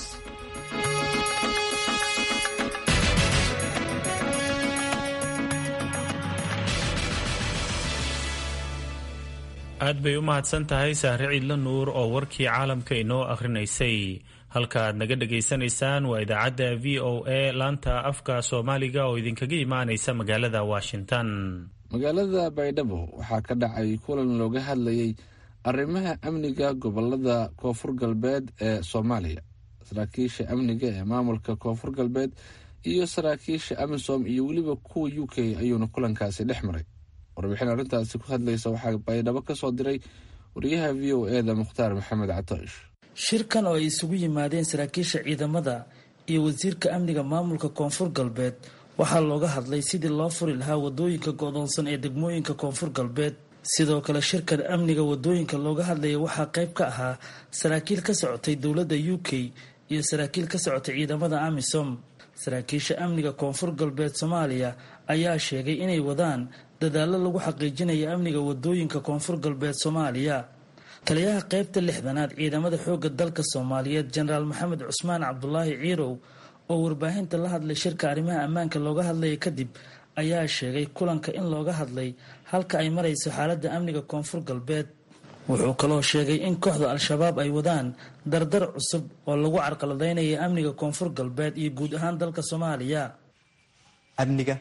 aad bay u mahadsan tahay sahre ciidla nuur oo warkii caalamka inoo akhrinaysay halka aad naga dhagaysanaysaan waa idaacadda v o a laanta afka soomaaliga oo idinkaga imaanaysa magaalada washington magaalada baydhabo waxaa ka dhacay kulan looga hadlayay arrimaha amniga gobolada koonfur galbeed ee soomaaliya saraakiisha amniga ee maamulka koonfur galbeed iyo saraakiisha amisom iyo weliba kuwa u k ayuuna kulankaasi dhex maray warbixin arrintaasi ku hadlaysa waxaa baydhabo ka soo diray wariyaha v o e da mukhtaar maxamed catoosh shirkan oo ay isugu yimaadeen saraakiisha ciidamada iyo wasiirka amniga maamulka koonfur galbeed waxaa looga hadlay sidii loo furi lahaa wadooyinka go-doonsan ee degmooyinka koonfur galbeed sidoo kale shirkan amniga wadooyinka looga hadlaya waxaa qayb ka ahaa saraakiil ka socotay dowladda u k iyo saraakiil ka socotay ciidamada amisom saraakiisha amniga koonfur galbeed soomaaliya ayaa sheegay inay wadaan dadaallo lagu xaqiijinayo amniga wadooyinka koonfur galbeed soomaaliya taliyaha qaybta lixdanaad ciidamada xoogga dalka soomaaliyeed jenaraal maxamed cusmaan cabdulaahi ciirow oo warbaahinta la hadlay shirka arrimaha ammaanka looga hadlaya kadib ayaa sheegay kulanka in looga hadlay halka ay marayso xaaladda amniga koonfur galbeed wuxuu kaloo sheegay in kooxda al-shabaab ay wadaan dardar cusub oo lagu carqaladaynaya amniga koonfur galbeed iyo guud ahaan dalka soomaaliya amniga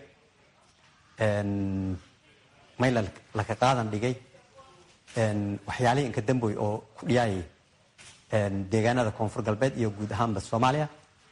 mayla laka qaadan dhigay waxyaalihii inka damboy oo ku dhiyaayay deegaanada koonfur galbeed iyo guud ahaanba soomaaliya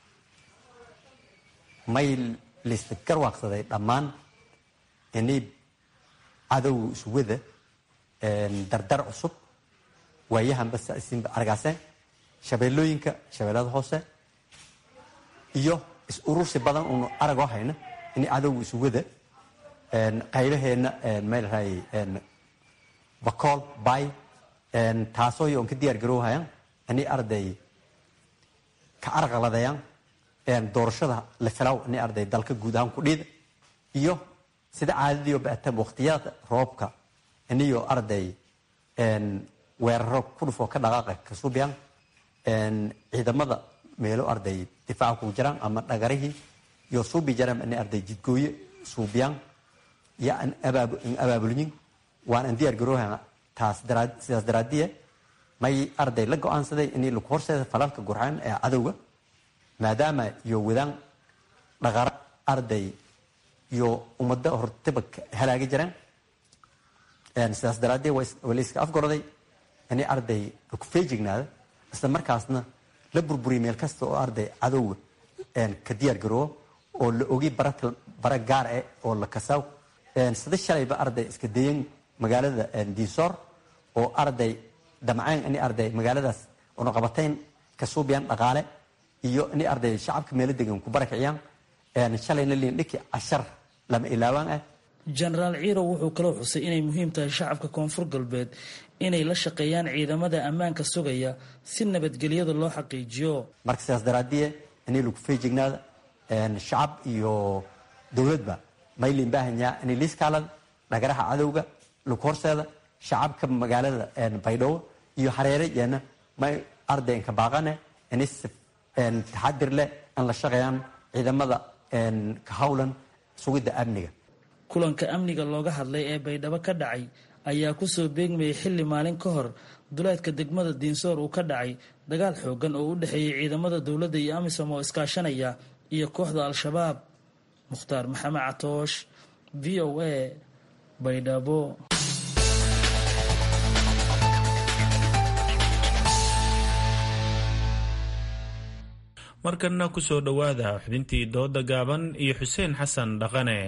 may laysta garwaaqsaday dhammaan inay cadowga iswada dardar cusub waayahanba isinba argaaseen shabeellooyinka shabeellada hoose iyo is urursi badan uunu aragoo hayna inay cadowga iswada qaybaheenna maylahay bacool bay taasoo yoon ka diyaar garoohayaan inay arday ka arqaladayaan doorashada la filaw inay arday dalka guud ahaan ku dhiida iyo sida caadadiio baatam waqtiyada roobka inayo arday weeraro ku dhufoo ka dhaqaaqa ka suubiyaan ciidamada meelo arday difaaca kugu jiraan ama dhagarihii iyo suubi jaraan inay arday jidgooye suubiyaan iyo an abaabulyin waan an diyaar garooha taas sidaas daraadiye may arday la go-aansaday inay lagu horseeda falalka gurxaan ee cadowga maadaama iyo wadaan dhaqara arday iyo ummado hortaba halaagi jiraan sidaas daraadee waa la iska afgoroday inay arday laku feejignaada isla markaasna la burburiya meel kasta oo arday cadowga ka diyaar garoobo oo la ogi bara gaar eh oo la kasaaw sida shalayba arday iska dayan magaalada diisoor oo arday damceen inay arday magaaladaas oonaqabatayn ka suubiyaan dhaqaale iyo inay arday shacabka meelo degan ku barakiciyaan shalayna liindhiki cashar lama ilaawaan ah jenaraal ciirow wuxuu kaloo xusay inay muhiim tahay shacabka koonfur galbeed inay la shaqeeyaan ciidamada ammaanka sugaya si nabadgelyada loo xaqiijiyo marka sidaas daraadiye inay lagu feejignaada shacab iyo dowladba maylin baahanyaa inay liiskaalada dhagaraha cadowga lagu horseeda shacabka magaalada baydhabo iyo hareere yeena may ardaynka baaqane inay taxadir leh aan la shaqeeyaan ciidamada ka howlan sugidda amniga kulanka amniga looga hadlay ee baydhabo ka dhacay ayaa kusoo beegmayay xilli maalin ka hor duleedka degmada diinsoor uu ka dhacay dagaal xoogan oo u dhexeeyey ciidamada dowladda iyo amisom oo iskaashanaya iyo kooxda al-shabaab mukhtaar maxamed catoosh v o a baydhabo markanna ku soo dhowaada xubintii dooda gaaban iyo xuseen xasan dhaqane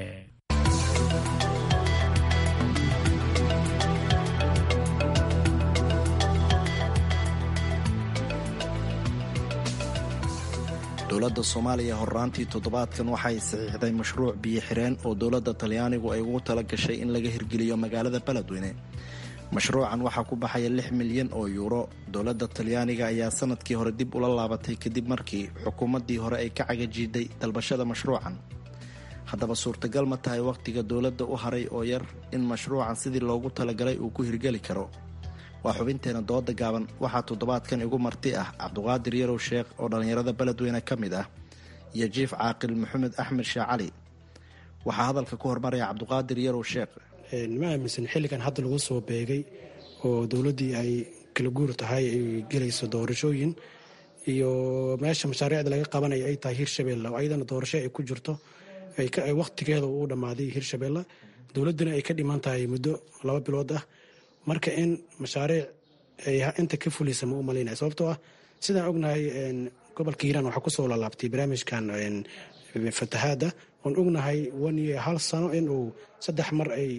dowladda soomaaliya horraantii toddobaadkan waxay saxiixday mashruuc biyo xireen oo dowladda talyaanigu ay ugu tala gashay in laga hirgeliyo magaalada beledweyne mashruucan waxaa ku baxaya lix milyan oo yuuro dowladda talyaaniga ayaa sanadkii hore dib ula laabatay kadib markii xukuumaddii hore ay ka cagajiiday dalbashada mashruucan haddaba suurtagal ma tahay wakhtiga dowladda u haray oo yar in mashruucan sidii loogu talagalay uu ku hirgeli karo waa xubinteena dooda gaaban waxaa toddobaadkan igu marti ah cabduqaadir yarow sheekh oo dhallinyarada beledweyne ka mid ah iyo jiif caaqil maxamed axmed sheekh cali waxaa hadalka ku hormaraya cabduqaadir yarow sheekh ma aaminsan xilligan hadda lagu soo beegay oo dowladdii ay kala guur tahay ay gelayso doorashooyin iyo meesha mashaariicda laga qabanaya ay tahay hirshabelle oo ayadana doorasho ay ku jirto wakhtigeeda uu dhammaaday hirshabelle dowladduna ay ka dhiman tahay muddo laba bilood ah marka in mashaariic ay inta ka fuliysa ma u malaynaya sababtoo ah sidaan ognahay gobolka hiiraan waxaa kusoo lalaabtay barnaamijkan fatahaada oon ognahay waniyo hal sano inuu saddex mar ay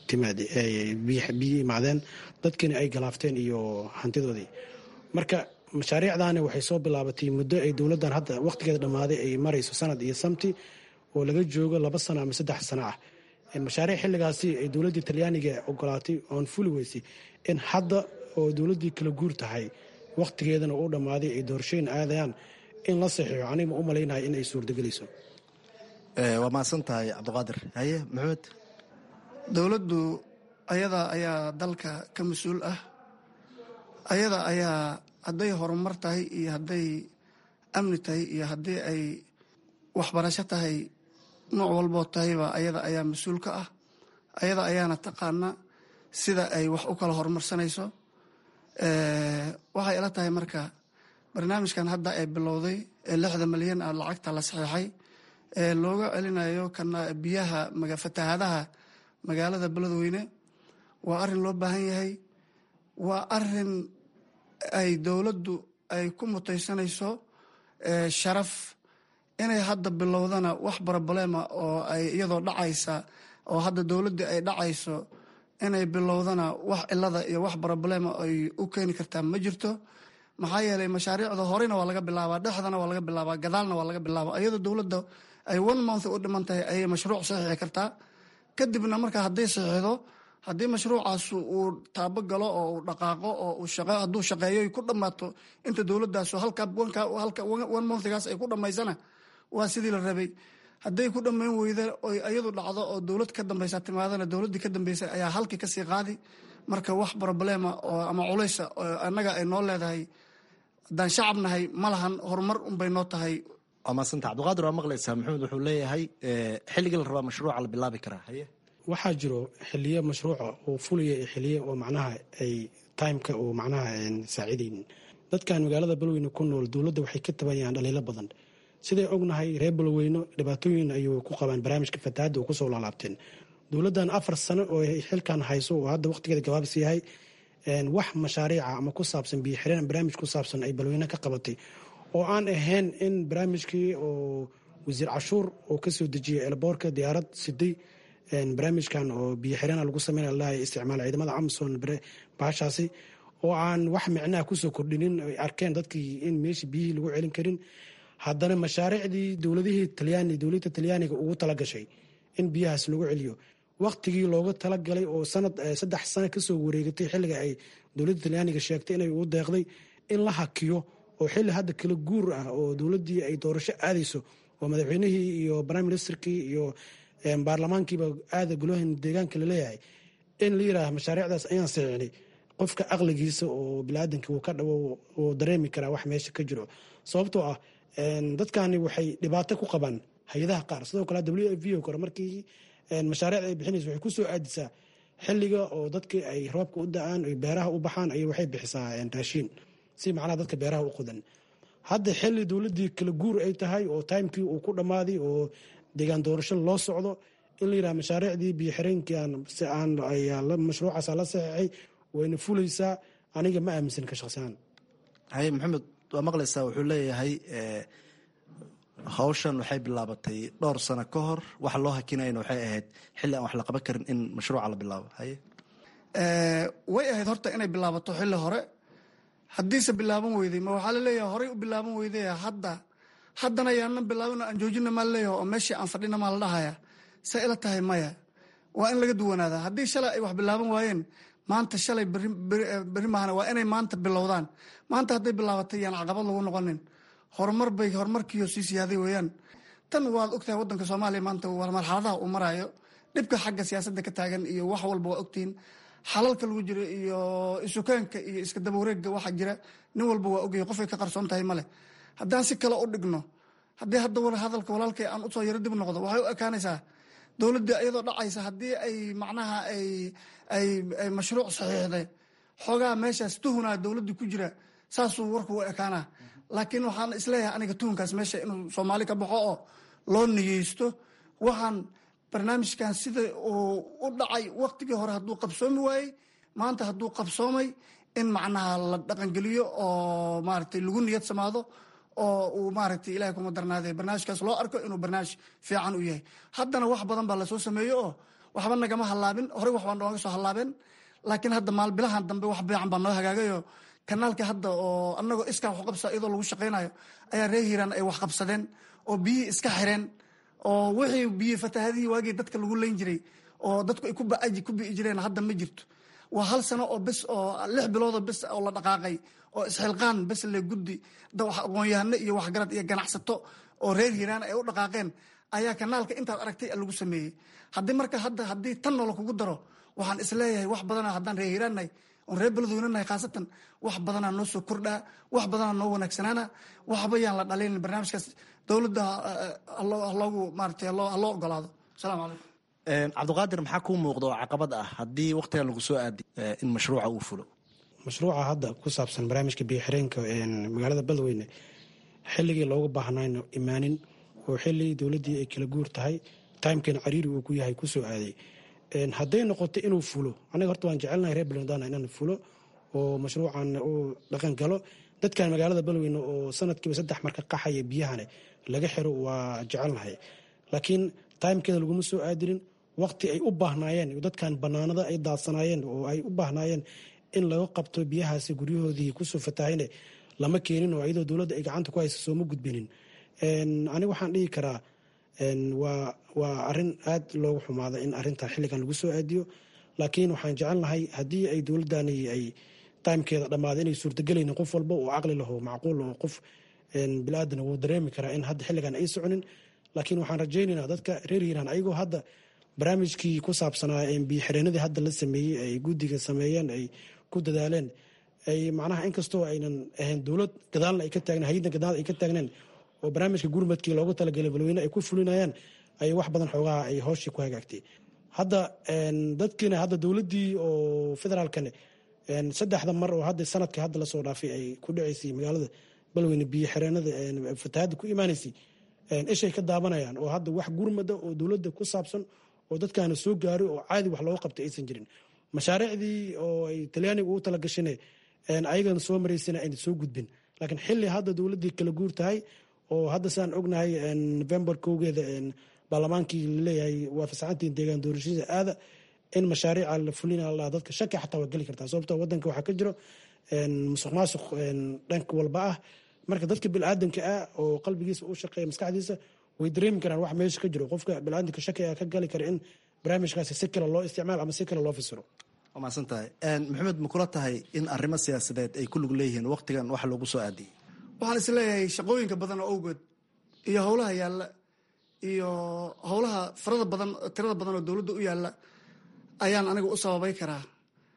biyo imaadeen dadkiina ay galaafteen iyo hantidoodii marka mashaariicdaani waxay soo bilaabatay muddo ay dowladdan hadda wakhtigeeda dhammaaday ay marayso sanad iyo samti oo laga joogo laba sano ama saddex sano ah mashaariic xilligaasi ay dowladdii talyaaniga ogolaatay oon fuli weysay in hadda oo dowladdii kala guur tahay wakhtigeedana uu dhammaaday ay doorashooyin aadayaan in la saxiixo aniga ma u malaynahay in ay suurtagelayso waa mahadsan tahay cabdiqaadir haye maxamed dowladdu ayada ayaa dalka ka mas-uul ah ayada ayaa hadday horumar tahay iyo hadday amni tahay iyo haddii ay waxbarasho tahay nooc walboo tahayba ayada ayaa mas-uul ka ah ayada ayaana taqaana sida ay wax u kala horumarsanayso waxay ila tahay marka barnaamijkan hadda ay bilowday ee lixda malyan ah lacagta la saxiixay ee looga celinayo kana biyaha fatahaadaha magaalada beledweyne waa arin loo baahan yahay waa arin ay dowladdu ay ku mutaysanayso sharaf inay hadda bilowdana wax barabalema oo ay iyadoo dhacaysa oo hadda dowladdii ay dhacayso inay bilowdana wax cilada iyo wax barabalema ay u keeni kartaa ma jirto maxaa yeelay mashaariicda horena waa laga bilaabaa dhexdana waa laga bilaabaa gadaalna waa laga bilaabaa iyadoo dowladda ay one month u dhiman tahay ayay mashruuc saxiixi kartaa kadibna marka hadday saxiixdo haddii mashruucaas uu taabo galo oo uu dhaqaaqo oo hadduu shaqeeyo ku dhammaato inta dowladdaas one monthgaas ay ku dhammaysana waa sidii la rabay hadday ku dhammayn weyda oy iyadu dhacdo oo dowlad ka dambaysa timaadana dowladdii ka dambeysay ayaa halkii kasii qaadi marka wax problema oo ama culaysa oo annaga ay noo leedahay haddaan shacab nahay ma lahan horumar unbay noo tahay waa maasanta cabdiqaadir waa maqlaysaa maxamed wuxuu leeyahay xilligii la rabaa mashruuca la bilaabi karaa haye waxaa jiro xiliyo mashruuca oo fulaya iyo xiliyo oo macnaha ay timeka oo macnaha saacidaynin dadkan magaalada balweyne ku nool dowladda waxay ka tabanayaan dhaliilo badan siday ognahay reer balweyno dhibaatooyin ayuu ku qabaan barnaamijka fatahaadda oo kusoo laalaabteen dowladdan afar sano oo xilkan hayso oo hadda waqtigeeda gabaabsi yahay wax mashaariica ama ku saabsan biyo xireen barnaamij ku saabsan ay balweyne ka qabatay oo aan ahayn in barnaamijkii oo wasiir cashuur oo kasoo dejiyay elboorka diyaarad siday barnaamijkan oo biyo xireen lagu sameyn lahay isticmaal ciidamada amson baashaasi oo aan wax micnaha kusoo kordhinin ay arkeen dadkii in meeshii biyihii lagu celin karin haddana mashaariicdii dowladihii talyaani dowladda talyaaniga ugu talagashay in biyahaas lagu celiyo waktigii looga talagalay oo sanad saddex sano kasoo wareegatay xilliga ay dowladda talyaaniga sheegtay inay ugu deeqday in la hakiyo oo xilli hadda kala guur ah oo dowladdii ay doorasho aadayso oo madaxweynihii iyo prime ministerkii iyo baarlamaankiiba aada golahan deegaanka laleeyahay in la yidhaaha mashaariicdaas ayaan saxiixnay qofka aqligiisa oo biniaadanka uu ka dhawo uu dareemi karaa wax meesha ka jiro sababtoo ah dadkani waxay dhibaato ku qabaan hay-adaha qaar sidoo kale w f o kore markii mashaariicda ay bixinaysa waxay kusoo aadisaa xiliga oo dadkii ay roobka u da-aan ay beeraha u baxaan ay waxay bixisaa raashiin si macnaha dadka beeraha u qodan hadda xili dowladii kala guur ay tahay oo timekii uu ku dhammaaday oo deegaan doorasho loo socdo in la yidhaha mashaariicdii biyo xireenkii mashruucaasa la saxeexay wayna fulaysaa aniga ma aaminsan ka shaqsihaan haye maxamed waa maqlaysaa wuxuu leeyahay hawshan waxay bilaabatay dhowr sano ka hor waxa loo hakinayna waxay ahayd xilli aan wax la qaban karin in mashruuca la bilaabo haye way ahayd horta inay bilaabato xilli hore haddiise bilaaban weyday ma waxaa laleeyahay horey u bilaaban weyday hadda haddana yaanan bilaabin aan joojina maa laleeyahay oo meeshii aan fadhina maa la dhahaya say ila tahay maya waa in laga duwanaada haddii shalay ay wax bilaaban waayeen maanta shalay beri maahana waa inay maanta bilowdaan maanta hadday bilaabatay yaan caqabad lagu noqonin horumar bay horumarkiiyo sii siyaaday weeyaan tan waad ogtahay waddanka soomaaliya maanta waa marxaladaha uu maraayo dhibka xagga siyaasadda ka taagan iyo wax walba waa ogtihiin xalalka lagu jiro iyo isukaanka iyo iska dabawareegga waxa jira nin walba waa ogyahay qofay ka qarsoon tahay male haddaan si kale u dhigno haddii hadda hadalka walaalkay aan usoo yaro dib noqdo waxay u ekaanaysaa dowladda iyadoo dhacaysa haddii ay macnaha ay ay ay mashruuc saxiixday xoogaa meeshaas tuhunaa dowladda ku jira saasuu warku u ekaanaa laakiin waxaan isleeyahay aniga tuhunkaas meesha inuu soomaali ka baxo oo loo niyeysto waxaan barnaamijkan sida uu u dhacay waktigii hore hadduu qabsoomi waayey maanta hadduu qabsoomay in macnaha la dhaqangeliyo oo maaragtay lagu niyad samaado oo uu maaragtay ilahay kuma darnaadee barnaamijkaas loo arko inuu barnaamij fiican u yahay haddana wax badan baa lasoo sameeye oo waxba nagama hallaabin horey wax baa nooga soo hallaabeen laakiin hadda maalbilahan dambe wax fiican baa noo hagaagayo kanaalka hadda oo anagoo iskaa wax qabsa iyadoo lagu shaqaynayo ayaa reer hiiraan ay wax qabsadeen oo biyihii iska xireen oo wixii biyi fatahadihii waagii dadka lagu leyn jiray oo dadku ay ku bi'i jireen hadda ma jirto waa hal sano oo bes oo lix biloodoo bes oo la dhaqaaqay oo isxilqaan bes le guddi aqoon-yahano iyo waxgarad iyo ganacsato oo reer hiiraan ay u dhaqaaqeen ayaa kanaalka intaad aragtay lagu sameeyey haddii marka hadda haddii tan noola kugu daro waxaan isleeyahay wax badana haddaan reer hiiraannahay oon reer beledweynanahay khaasatan wax badanaa noo soo kordhaa wax badanaa noo wanaagsanaana waxba yaan la dhalin barnaamijkaas dowladda haloogu maarata haloo ogolaado asalaamu calaykum cabdiqaadir maxaa kuu muuqda oo caqabad ah haddii waktigan lagu soo aadi in mashruuca uu fulo mashruuca hadda ku saabsan barnaamijka biyoxireenka magaalada beledweyne xilligii looga baahnayno imaanin oo xili dowladdii ay kala guur tahay timekana cariiri uu ku yahay kusoo aaday hadday noqoto inuu fulo anaga horta waan jecelnahay reer beledana inaan fulo oo mashruucan uu dhaqan galo dadkan magaalada beledweyne oo sanadkiiba saddex marka qaxaya biyahane laga xiro waa jecelnahay laakiin timekeeda laguma soo aadinin waqti ay u baahnaayeen dadkan banaanada ay daadsanaayeen oo ay u baahnaayeen in laga qabto biyahaasi guryahoodii kusoo fatahayne lama keenin oo iyadoo dowladda ay gacanta ku haysa sooma gudbinin aniga waxaan dhihi karaa waa arin aad loogu xumaada in arintaa xilligan lagu soo aadiyo laakiin waxaan jecelnahay haddii ay dowladani ay timekeeda dhammaada inay suurtagelaynin qof walba oo caqli laho macquul oo qof bilaadan wuu dareemi karaa in hadda xilligan ay soconin laakiin waxaan rajaynaynaa dadka reer hiiraan ayagoo hadda barnaamijkii ku saabsanaa biyoxireenadii hadda la sameeyey ay guddiga sameeyeen ay ku dadaaleen ay macnaha inkastoo aynan ahayn dowlad gadaalna ay ka taagnen hay-adda gadaal ay ka taagneen oo barnaamijka gurmadkii loogu talagalay balweyne ay ku fulinayaan ay wax badan xoogaha ay hooshii ku hagaagtay hadda dadkiina hadda dowladdii oo federaalkane saddexda mar oo hadda sanadka hadda lasoo dhaafay ay ku dhaceysay magaalada balweyne biyo xireenada fatahadda ku imaanaysay ishay ka daabanayaan oo hadda wax gurmada oo dowladda ku saabsan oo dadkaana soo gaaray oo caadi wax looga qabtay aysan jirin mashaariicdii oo ay talyaaniga ugu talagashane ayagana soo maraysana ayna soo gudbin laakiin xili hadda dowladdii kala guur tahay oo hadda saan ognahay november kowgeeda baarlamaankii laleeyahay waa fasaxantii deegaan doorashada aada in mashaariica la fulina la dadka shaki xataa waa geli kartaa sababto wadanka waxaa ka jiro musuq maasuq dhanka walba ah marka dadka bilaadanka ah oo qalbigiisa u shaqeeya maskaxdiisa way dareemi karaan wax meesha ka jiro qofka bilaadanka shaki ka gali kara in barnaamijkaasi si kale loo isticmaal ama si kale loo fasiro waa mahadsan tahay maxamed ma kula tahay in arrimo siyaasadeed ay ku lug leeyihiin waktigan wax loogu soo aadiyey waxaan is leeyahay shaqooyinka badan oo awgeed iyo howlaha yaalla iyo howlaha farada badan tirada badan oo dowladda u yaalla ayaan aniga u sababay karaa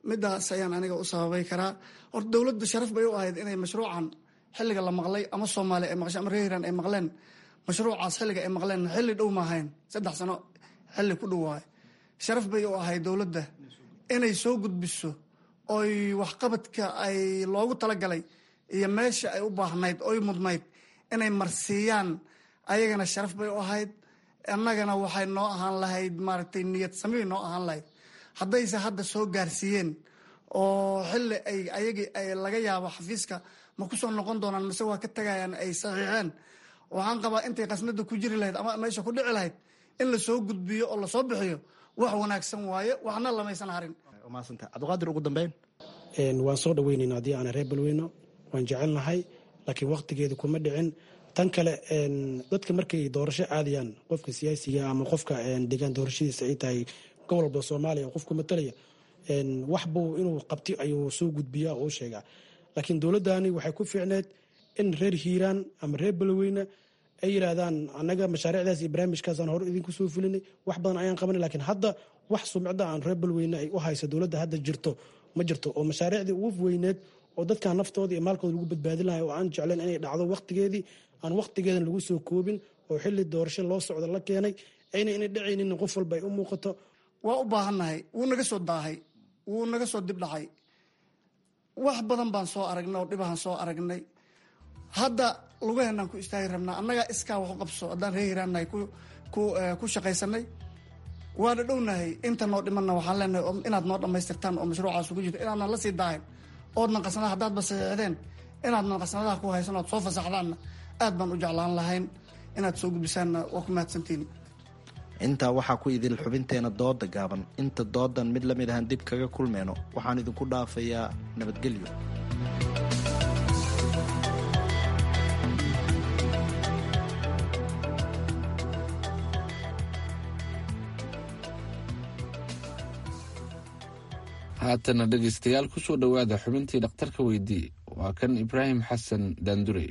midaas ayaan aniga u sababay karaa horta dowladda sharaf bay u ahayd inay mashruucan xilliga la maqlay ama soomaaliya ay maqshay ama reer hiiraan ay maqleen mashruucaas xilliga ay maqleen xilli dhow maahayn saddex sano xilli ku dhow waay sharaf bay u ahayd dowladda inay soo gudbiso oy waxqabadka ay loogu talagalay iyo meesha ay u baahnayd oy mudnayd inay marsiiyaan ayagana sharaf bay u ahayd annagana waxay noo ahaan lahayd maaragtay niyad samibay noo ahaan lahayd haddayse hadda soo gaarsiiyeen oo xilli ay ayagii ay laga yaabo xafiiska ma ku soo noqon doonaan mise waa ka tagayaan ay saxiixeen waxaan qabaa intay qasnada ku jiri lahayd ama meesha ku dhici lahayd in lasoo gudbiyo oo lasoo bixiyo wax wanaagsan waaye waxna lamaysan harin cabdiqaadir ugu dambeyn waan soo dhaweynayna haddii aan reer balweyno waan jecelnahay laakiin waktigeedu kuma dhicin tan kale dadka markay doorasho aadayaan qofka siyaasiga ama qofka degaan doorashadiisa ay tahay gobol walba soomaaliya qofku matalaya wax buu inuu qabti ayuu soo gudbiyaa oo sheegaa laakiin dowladdani waxay ku fiicneed in reer hiiraan ama reer balweyne ay yiraahdaan annaga mashaariicdaas iyo barnaamijkaasaan hore idinku soo fulinay wax badan ayaan qabanay laakiin hadda wax sumcada aan reer balweyne ay u hayso dowladda hadda jirto ma jirto oo mashaariicdii ugu weyneed oo dadkan naftooda iyo maalkooda lagu badbaadin lahay oo aan jeclayn inay dhacdo waqtigeedii aan waqtigeedan lagu soo koobin oo xili doorasho loo socdo la keenay ayna inay dhacaynin qof walba ay u muuqato waa u baahannahay wuu naga soo daahay wuu naga soo dib dhacay wax badan baan soo aragnay oo dhibahan soo aragnay hadda lugaheenaan ku istaagi rabnaa annagaa iskaa wax u qabso haddaan ree hiraannahay ku shaqaysanay waana dhownahay inta noo dhimanna waxaan leenahay inaad noo dhammaystirtaan oo mashruucaas ugu jirto inaadnan la sii daahin oodnan qasnada haddaadba saxiixdeen inaadnan qasnadaha ku haysan oad soo fasaxdaanna aad baan u jeclaan lahayn inaad soo gudbisaanna waa ku mahadsantiin intaa waxaa ku idil xubinteena dooda gaaban inta doodan mid la mid ahaan dib kaga kulmeyno waxaan idinku dhaafayaa nabadgelyo haatana dhegaystayaal kusoo dhowaada xubintii dhakhtarka weydii waa kan ibraahim xasan daandurey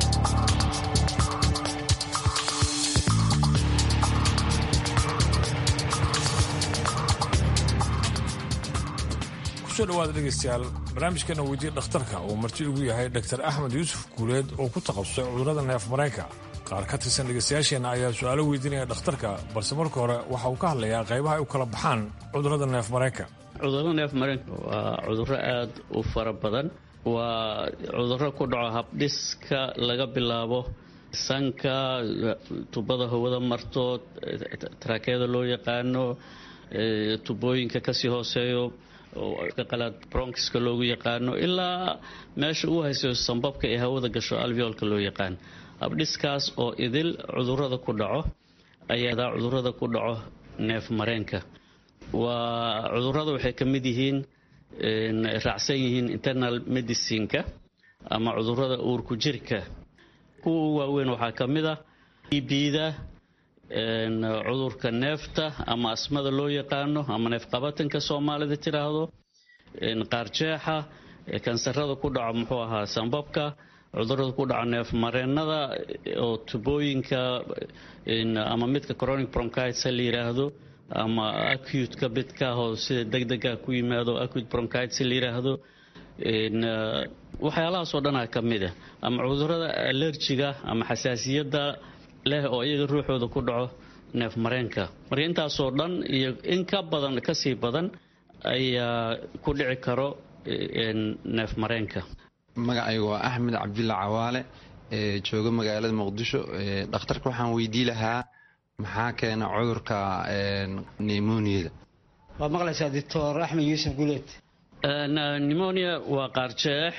kusoo dhawaada dhegaystayaal barnaamijkeena weydiye dhakhtarka uu marti ugu yahay dr axmed yuusuf guuleed oo ku takhasusay cudurrada neef mareenka qaar ka tirsan dhegaystayaasheenna ayaa su-aalo weydiinaya dhakhtarka balse marka hore waxa uu ka hadlayaa qaybaha ay u kala baxaan cudurrada neef mareenka cudurro neef mareenka waa cudurro aad u fara badan waa cudurro ku dhaco habdhiska laga bilaabo sanka tubada hawada marto taraakeyada loo yaqaano tubooyinka kasii hooseeyo qalaad bronkiska loogu yaqaano ilaa meesha uu haysayo sambabka ee hawada gasho alveolka loo yaqaan habdhiskaas oo idil cudurada ku dhaco ayadaa cudurada ku dhaco neef mareenka waa cudurada waxay ka mid yihiin raacsan yihiin internal medicineka ama cudurada uurku jirka kuwa waaweyn waxaa ka mid ah ebida cudurka neefta ama asmada loo yaqaano ama neefqabatanka soomaalida tiraahdo qaarjeexa kansarada ku dhaco muxuu ahaa sambabka cudurada ku dhaco neef mareenada oo tubooyinka ama midka chronic bronchitis la yiraahdo ama acute-ka midkaahoo sida degdega ku yimaado acute bronchitis la yiraahdo waxyaalahaasoo dhanaa ka mid ah ama cudurada allerjiga ama xasaasiyadda leh oo iyaga ruuxooda ku dhaco neef mareenka marka intaasoo dhan iyo in ka badan kasii badan ayaa ku dhici karo neef mareenka magacaygu waa axmed cabdulla cawaale ee jooga magaalada muqdisho dhakhtarka waxaan weydii lahaa maxaa keena cudurka nemoniyada waad maqlaysaa doctor axmed yuusuf guleed nemonia waa qaarjeex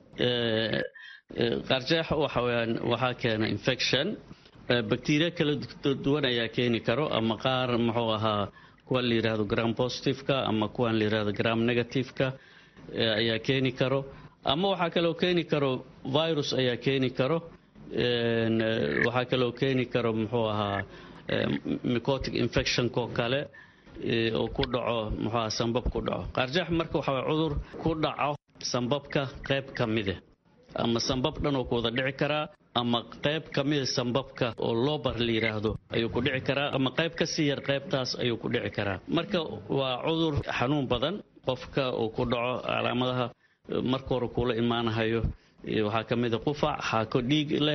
qaarjeex waxaweyaan waxaa keena infection bacteria kala duwan ayaa keeni karo ama qaar muxuu ahaa kuwan la yirahdo gram positiveka ama kuwan la yirahdo gram negativeka ayaa keeni karo ama waxaa kaloo keeni karo virus ayaa keeni karo waxaa kaloo keeni karo muxuu ahaa mycotic infectionko kale oo ku dhaco muxuu ahaa sambab ku dhaco qaarjeex marka waxaa cudur ku dhaco sambabka qayb ka mide ama sambab dhan oo ku wada dhici karaa ama qayb ka mida sambabka oo loobar la yidhaahdo ayuu ku dhici karaa ama qayb ka sii yar qaybtaas ayuu ku dhici karaa marka waa cudur xanuun badan qofka uu ku dhaco calaamadaha marka hore kuula imaanahayo waxaa ka mida qufac xaako dhiig leh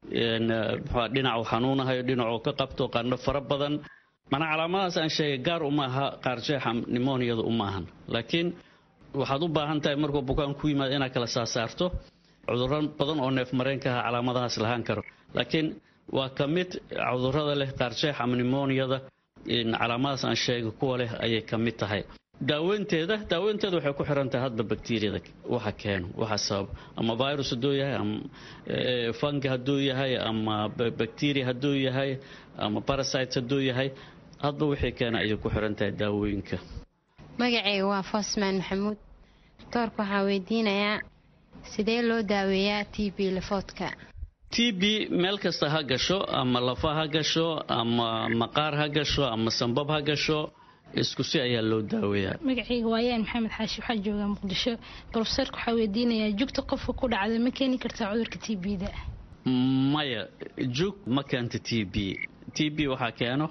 dhinacu xanuunahayo dhinacuu ka qabto qandho fara badan manaa calaamadahaas aan sheegay gaar uma aha qaarjeexa nimoniyadu uma ahan laakiin waxaad u baahan tahay markuu bukaan ku yimaado inaad kala saasaarto cudurro badan oo neef mareenka ah calaamadahaas lahaan karo laakiin waa ka mid cudurrada leh qaarjeex ama nimoniyada calaamadahaas aan sheegay kuwa leh ayay ka mid tahay daaweynteeda daaweynteeda waxay ku xiran tahay hadba bakteriyada waxa keeno waxa sabab ama virus hadduu yahay ama fungi hadduu yahay ama bacteria hadduu yahay ama parasites hadduu yahay hadba wixii keena ayay ku xiran tahay daawooyinka magacayga waa fosman maxamuud doorka waxaa weydiinayaa sidee loo daaweeyaa t b lafoodka t b meel kasta ha gasho ama lafa ha gasho ama maqaar ha gasho ama sambab ha gasho isku si ayaa loo daaweeyaa magacayga waayaan maxamed xaashi waxaa joogaa muqdisho brofesorka waxaa weydiinayaa jugta qofka ku dhacda ma keeni kartaa cudurka t b da maya jug ma keento t b t b waxaa keeno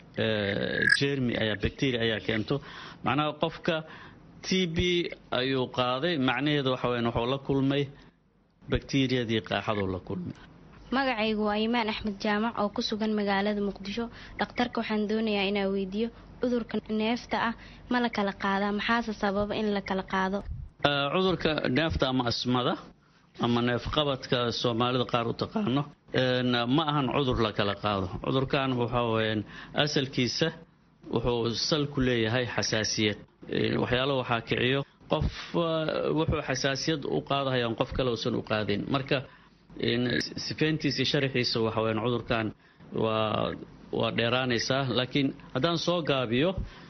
jermi ayaa bacteria ayaa keento macnaha qofka t b ayuu qaaday macnaheedu waxa weyan wuxuu la kulmay bakteriyadii qaaxaduu la kulmay magacaygu waa imaan axmed jaamac oo ku sugan magaalada muqdisho dhakhtarka waxaan doonayaa inaa weydiiyo cudurka neefta ah ma la kala qaadaa maxaase sababa in la kala qaado cudurka neefta ama asmada ama neefqabadka soomaalida qaar u taqaano ma ahan cudur la kala qaado cudurkan waxaa weyaan asalkiisa wuxuu sal ku leeyahay xasaasiyad waxyaalo waxaa kiciyo qof wuxuu xasaasiyad u qaadahayaan qof kale uusan u qaadin marka sifeyntiisa sharaxiisa waxa weyaan cudurkan waa waa dheeraanaysaa laakiin haddaan soo gaabiyo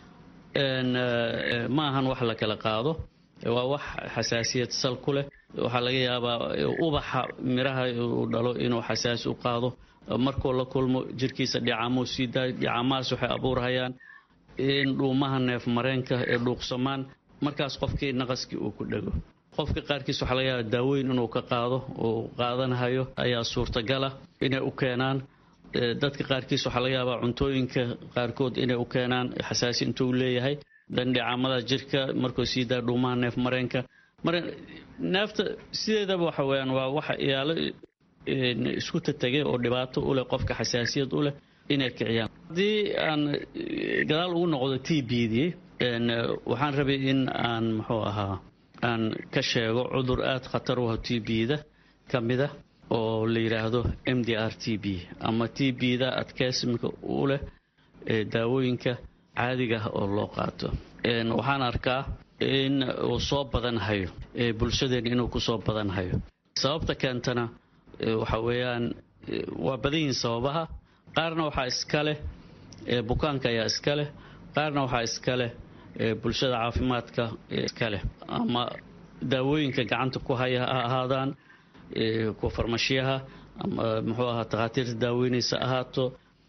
ma ahan wax la kala qaado waa wax xasaasiyad sal ku leh waxaa laga yaabaa ubaxa miraha uu dhalo inuu xasaasi u qaado markuu la kulmo jirkiisa dhicaamuu sii daayo dhicaamahaas waxay abuurhayaan in dhuumaha neef mareenka ee dhuuqsamaan markaas qofkii naqaskii uu ku dhego qofka qaarkiis waxaa laga yaaba daaweyn inuu ka qaado uu qaadanahayo ayaa suurtagala inay u keenaan dadka qaarkiis waxaa laga yaabaa cuntooyinka qaarkood inay u keenaan xasaasi intuu leeyahay dandhicaamada jirka markuu sii daa dhuumaha neef mareenka mar neefta sideedaba waxa weyaan waa waxa iyaalo isku tatagay oo dhibaato u leh qofka xasaasiyad u leh inay kiciyaan haddii aan gadaal ugu noqdo t b dii waxaan rabay in aan muxuu ahaa aan ka sheego cudur aada khatar u ah t b-da ka mida oo la yidhaahdo m d r t b ama t b-da adkeysimka u leh daawooyinka caadiga ah oo loo qaato waxaan arkaa in uu soo badanhayo bulshadeen inuu kusoo badanhayo sababta keentana waxa weeyaan waa badan yihiin sababaha qaarna waxaa iska leh bukaanka ayaa iska leh qaarna waxaa iska leh bulshada caafimaadka iska leh ama daawooyinka gacanta ku haya ha ahaadaan kuwa farmashiyaha ama muxuu ahaa takhaatiirta daaweynaysa ahaato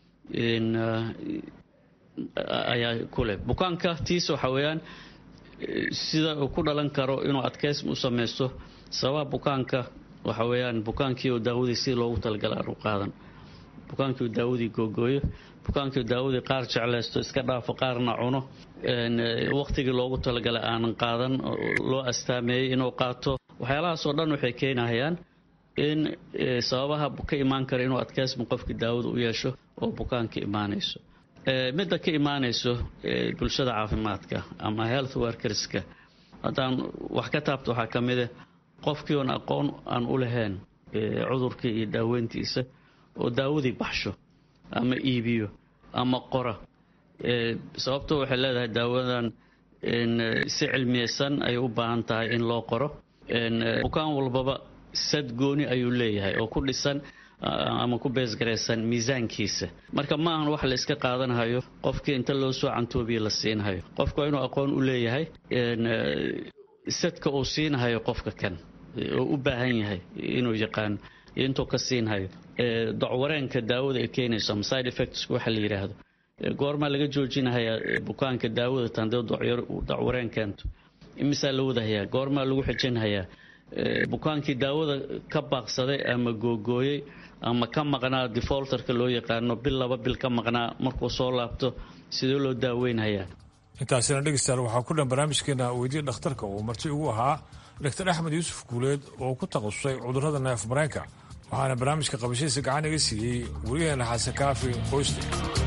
ayaa ku leh bukaanka tiis waxa weeyaan sida uu ku dhalan karo inuu adkeysm u samaysto sababaha bukaanka waxa weeyaan bukaankii oo daawadii si loogu talagala aan u qaadan bukaankii oo daawadii googooyo bukaankii oo daawadii qaar jeclaysto iska dhaafo qaarna cuno waqtigii loogu talagalay aanan qaadan loo astaameeyey inuu qaato waxyaalahaas oo dhan waxay keenahayaan in sababaha ka imaan kara inuu adkeysma qofkii daawada u yeesho oo bukaanka imaanayso midda ka imaanayso bulshada caafimaadka ama health workerska haddaan wax ka taabto waxaa ka mida qofkii oon aqoon aan u lahayn cudurkii iyo daaweyntiisa oo daawadii baxsho ama iibiyo ama qora sababto waxay leedahay daawadan si cilmiyeysan ayay u baahan tahay in loo qoro bukaan walbaba sad gooni ayuu leeyahay oo ku dhisan ama ku beesgaraysan miisaankiisa marka ma ahan wax la iska qaadanhayo qofkii inta loo soo cantoobiya la siinhayo qofku waa inuu aqoon u leeyahay sadka uu siinhayo qofka kan oo u baahan yahay inuu yaqaano iyo intuu ka siinhayo docwareenka daawada ay keenayso ama side effects waxa la yidhaahdo goormaa laga joojinahayaa bukaanka daawada tandee docwareen keento imisaa la wadahayaa goormaa lagu xijinhayaa bukaankii daawada ka baaqsaday ama googooyey ama ka maqnaa defolterka loo yaqaano bil laba bil ka maqnaa markuu soo laabto sidee loo daaweynhayaa intaasina dhegeystayaal waxaa ku dhan barnaamijkeena weydiya dhakhtarka uu marti ugu ahaa doctor axmed yuusuf guuleed oo ku takhasusay cudurrada neef mareenka waxaana barnaamijka qabashadiisa gacan iga siiyey weriyaheena xasan kaafi qoyste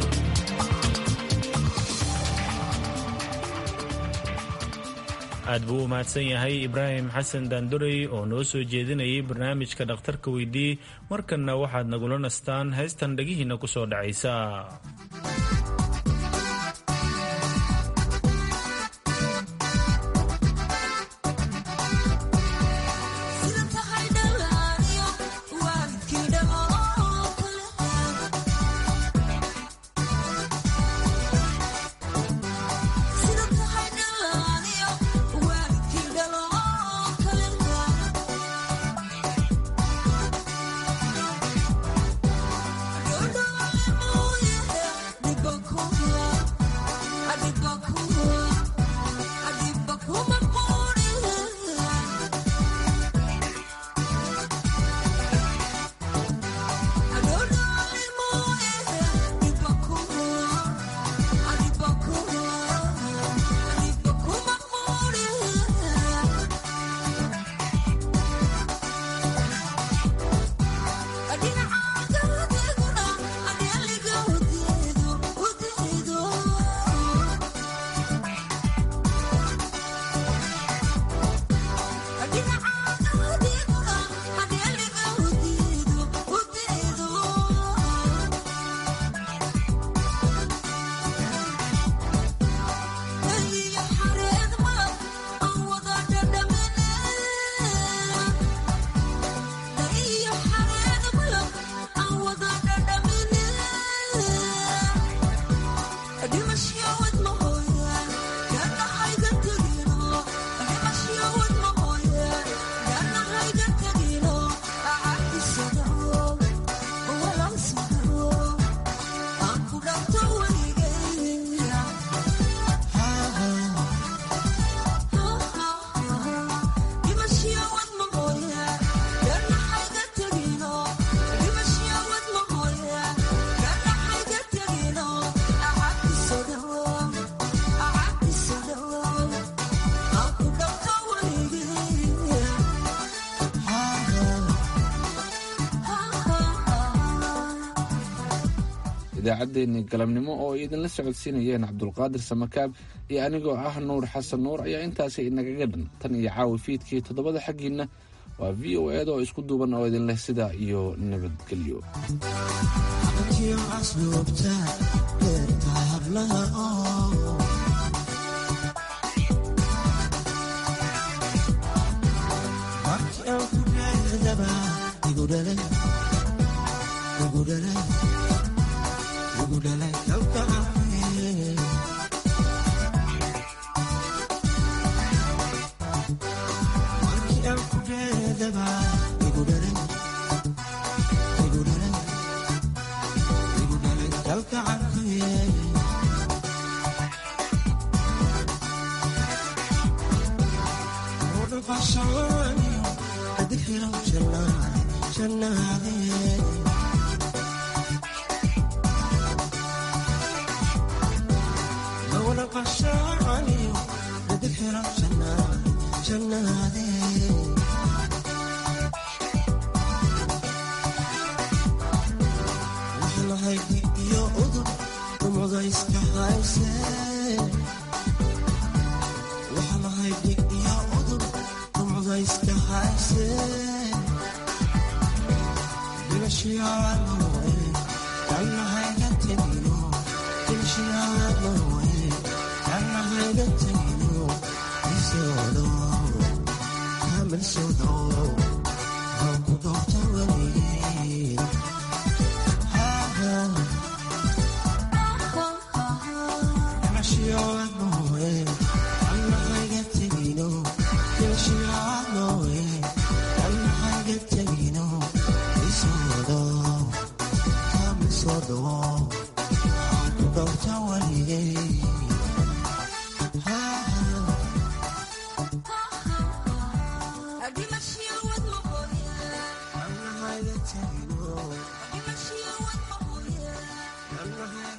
aad buu u mahadsan yahay ibraahim xasan daandorey oo noo soo jeedinayay barnaamijka dhakhtarka weydii markanna waxaad nagula nastaan heystan dhegihiinna ku soo dhacaysa idaacaddeenii galabnimo oo ay idinla socodsiinayeen cabdulqaadir samakaab iyo anigoo ah nuur xasan nuur ayaa intaasi inagaga dhan tan iyo caawi fiidkii toddobada xaggiinna waa v o eed oo isku duuban oo idinleh sidaa iyo nabadgelyo Adiós. Thank you.